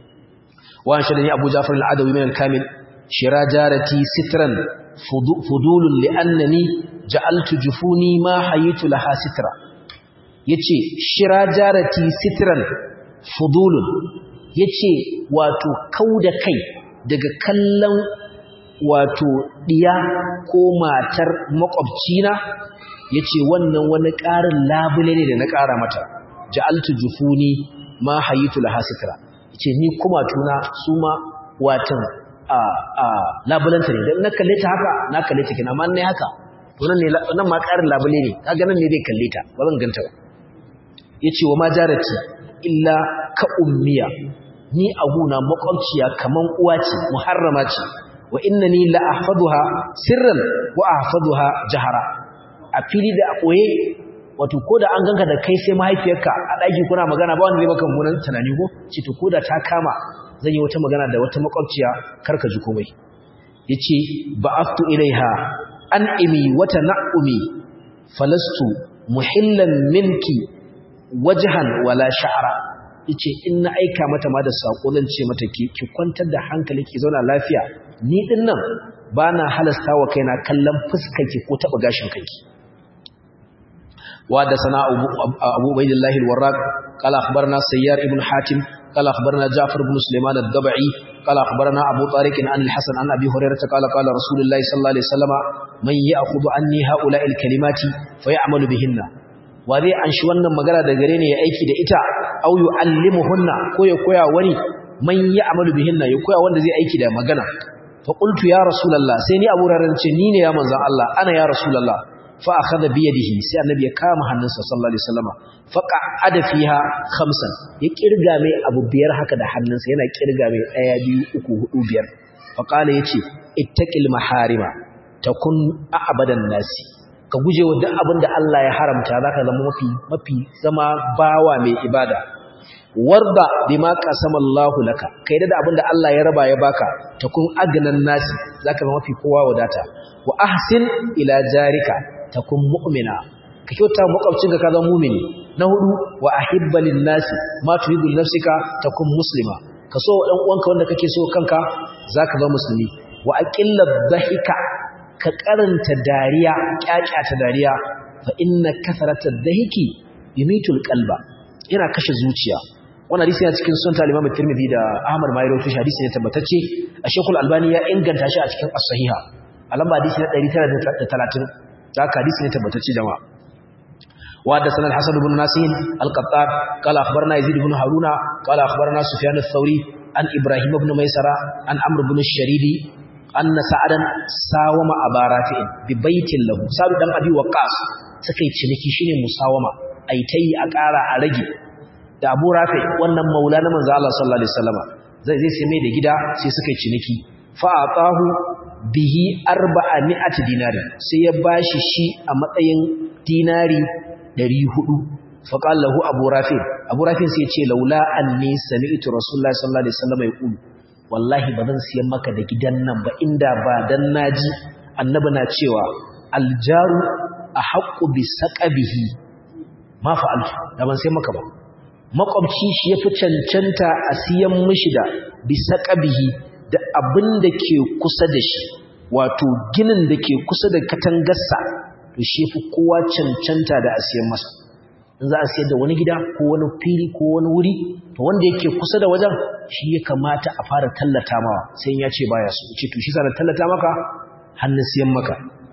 wa shadani abu jafar al-adawi min al-kamil shira jarati sitran fudulun li'annani ja'altu jufuni ma hayitu laha sitra yace shira jarati sitran fudulun yace wato kauda kai daga kallon wato diya ko matar makwabcina yace wannan wani ƙarin labule ne da na ƙara mata ja'altu jufuni ma hayitu laha sitra yace ni kuma tuna su ma watan a a labulanta ne dan na kalle ta haka na kalle ta kina amma ne haka to nan ne nan ma ƙarin labule ne kaga nan ne zai kalle ta ba zan ganta ba yace wa ma jarati illa ka ummiya ni aguna makwabciya kaman uwa ce muharrama ce wa innani la ahfaduha sirran wa ahfaduha jahara a fili da a koye wato ko da an ganka da kai sai mahaifiyarka a ɗaki kuna magana ba wanda zai maka munan tunani ko ce to ko da ta kama zan yi wata magana da wata makwabciya karka ji komai yace ba'aftu ilaiha an imi wata na'umi falastu muhillan minki wajhan wala sha'ra yace in na aika mata ma da sako zan ce mata ki ki kwantar da hankali ki zauna lafiya ni din nan bana halasta wa kaina kallon fuskarki ko taba gashin kanki وحدثنا أبو عبيد الله الوراق قال أخبرنا سيار ابن حاتم قال أخبرنا جعفر بن سليمان الضبعي قال أخبرنا أبو طارق عن الحسن عن أبي هريرة قال قال رسول الله صلى الله عليه وسلم من يأخذ عني هؤلاء الكلمات فيعمل بهن وذي أن شوانا مقالة دقريني يأيكي دا إتا أو يعلمهن كوي كوي وني من يعمل بهن يكوي وانا زي أيكي دا مقالة فقلت يا رسول الله سيني أبو هريرة نيني يا منزع الله أنا يا رسول الله fa akhadha bi yadihi sai annabi ya kama hannunsa sallallahu alaihi wasallama fa qa'ada fiha khamsan ya kirga mai abu biyar haka da hannunsa yana kirga mai daya biyu uku hudu biyar fa qala yace ittaqil maharima takun a'badan nasi ka guje wa duk abin da Allah ya haramta zaka zama mafi mafi zama bawa mai ibada warda bima qasama Allahu laka kai da abin da Allah ya raba ya baka takun agnan nasi zaka zama mafi kowa wadata wa ahsin ila jarika takun mu'mina ka kyauta makwabcinka ka zama mu'mini na hudu wa ahibba lin nasi ma tuhibbu nafsika takun muslima ka so dan uwanka wanda kake so kanka zaka zama musulmi wa aqilla dhahika ka karanta dariya kyakyata dariya fa inna kasarata dhahiki yumitul qalba yana kashe zuciya wannan hadisi yana cikin sunan al-Imam Tirmidhi da Ahmad ma ya rawaito shi hadisi ne tabbatacce a Sheikhul Albani ya inganta shi a cikin As-Sahiha a lamba hadisi na 930 haka hadisi ne tabbatacce jama'a وحدثنا الحسن بن ناصر القطان قال اخبرنا يزيد بن هارون قال اخبرنا سفيان الثوري عن ابراهيم بن ميسره عن عمرو بن الشريدي ان سعدا ساوم ابا رافع ببيت له سعد دان ابي وقاص sukai ciniki shine musawama ai tayi a ƙara a rage da Abu Rafi wannan maula na manzo Allah sallallahu alaihi wasallama zai zai sai mai da gida sai suka ciniki fa atahu bihi arba'ati dinari sai ya bashi shi a matsayin dinari ɗari hudu faƙal lahu abu rafin abu rafin sai ce laula an ne sami'tu rasulullah sallallahu alaihi wasallam ya ƙulu wallahi ba zan siyan maka da gidan nan ba inda ba dan naji annabi na cewa aljaru a haƙƙu bi saƙabihi ma fa'altu da ban siyan maka ba makwabci shi ya fi cancanta a siyan mishi da bi saƙabihi da abin da ke kusa da shi wato ginin da ke kusa da katangarsa to shi fi kowa cancanta da a siyan masa in za a siyar da wani gida ko wani fili ko wani wuri to wanda yake kusa da wajen shi ya kamata a fara tallata mawa sai ya ce baya su ce to shi sa tallata maka hannun siyan maka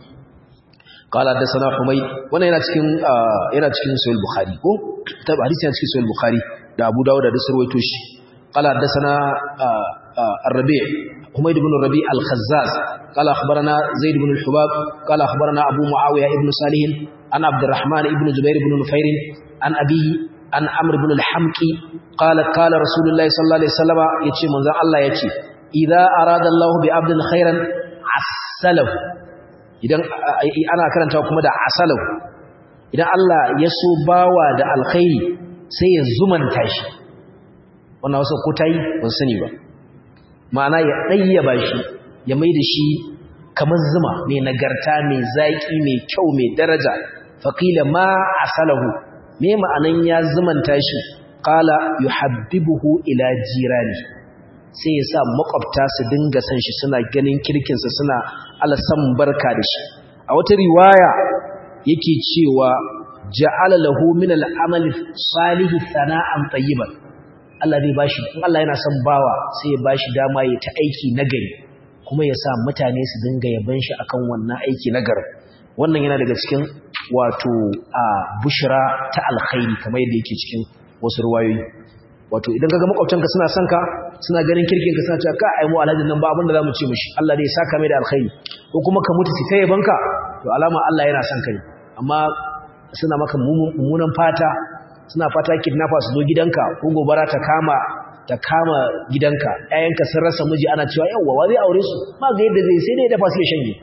qala hadathana humay wannan yana cikin yana cikin sahih bukhari ko tab hadisi yana cikin sahih bukhari da abu dawud da sarwaito shi qala hadathana ar-rabi' حميد بن الربيع الخزاز قال أخبرنا زيد بن الحباب قال أخبرنا أبو معاوية ابن صالح عن عبد الرحمن ابن زبير بن نفير عن أبيه عن عمرو بن الحمقي قال قال رسول الله صلى الله عليه وسلم يتي من الله يتي إذا أراد الله بعبد خيرا عسله idan ana karanta kuma da asalau idan Allah ya so bawa da alkhairi sai ya zumanta shi wannan wasu ko tayi ban sani ba ma'ana ya ɗayyaba shi ya mai da shi kamar zuma mai nagarta mai zaƙi mai kyau mai daraja faƙila ma asalahu me ma'anan ya zumanta shi qala yuhabbibuhu ila jirani sai ya sa makwabta su dinga san shi suna ganin kirkinsa suna alasan barka da shi a wata riwaya yake cewa ja'ala lahu min al-amali salihi sana'an tayyiban Allah zai bashi in Allah yana son bawa sai ya bashi dama ya ta aiki nagari kuma ya sa mutane su dinga yaban shi akan wannan aiki nagari wannan yana daga cikin wato a bushra ta alkhairi kamar yadda yake cikin wasu ruwayoyi wato idan kaga makwabtanka suna son ka suna ganin kirkin ka suna cewa ka ai mu alhajin nan ba abin da zamu ce mishi Allah zai saka mai da alkhairi ko kuma ka mutu sai yabanka to alama Allah yana son kai amma suna maka mummunan fata suna fata kidnapper su zo gidanka ko gobara ta kama ta kama gidanka ƴaƴanka sun rasa miji ana cewa yawwa wa zai aure su ma ga yadda zai sai dai dafa su ya shanye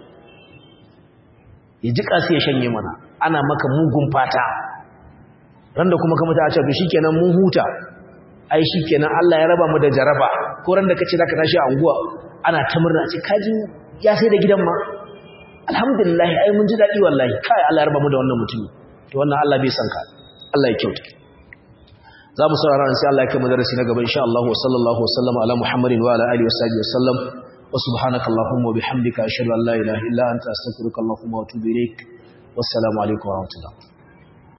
ya jika su ya shanye mana ana maka mugun fata ran da kuma kamata a ce to shikenan mun huta ai shikenan Allah ya raba mu da jaraba ko ran da kace zaka tashi a unguwa ana ta murna ce kaji ya sai da gidan ma alhamdulillah ai mun ji dadi wallahi kai Allah ya raba mu da wannan mutumi to wannan Allah bai san ka Allah ya kyauta za mu saurara sai Allah ya kai mu darasi na gaba insha Allah wa sallallahu wasallama ala Muhammadin wa ala alihi wa sahbihi wasallam wa subhanaka allahumma wa bihamdika ashhadu an la ilaha illa anta astaghfiruka allahumma wa atubu ilaik wassalamu alaikum wa rahmatullah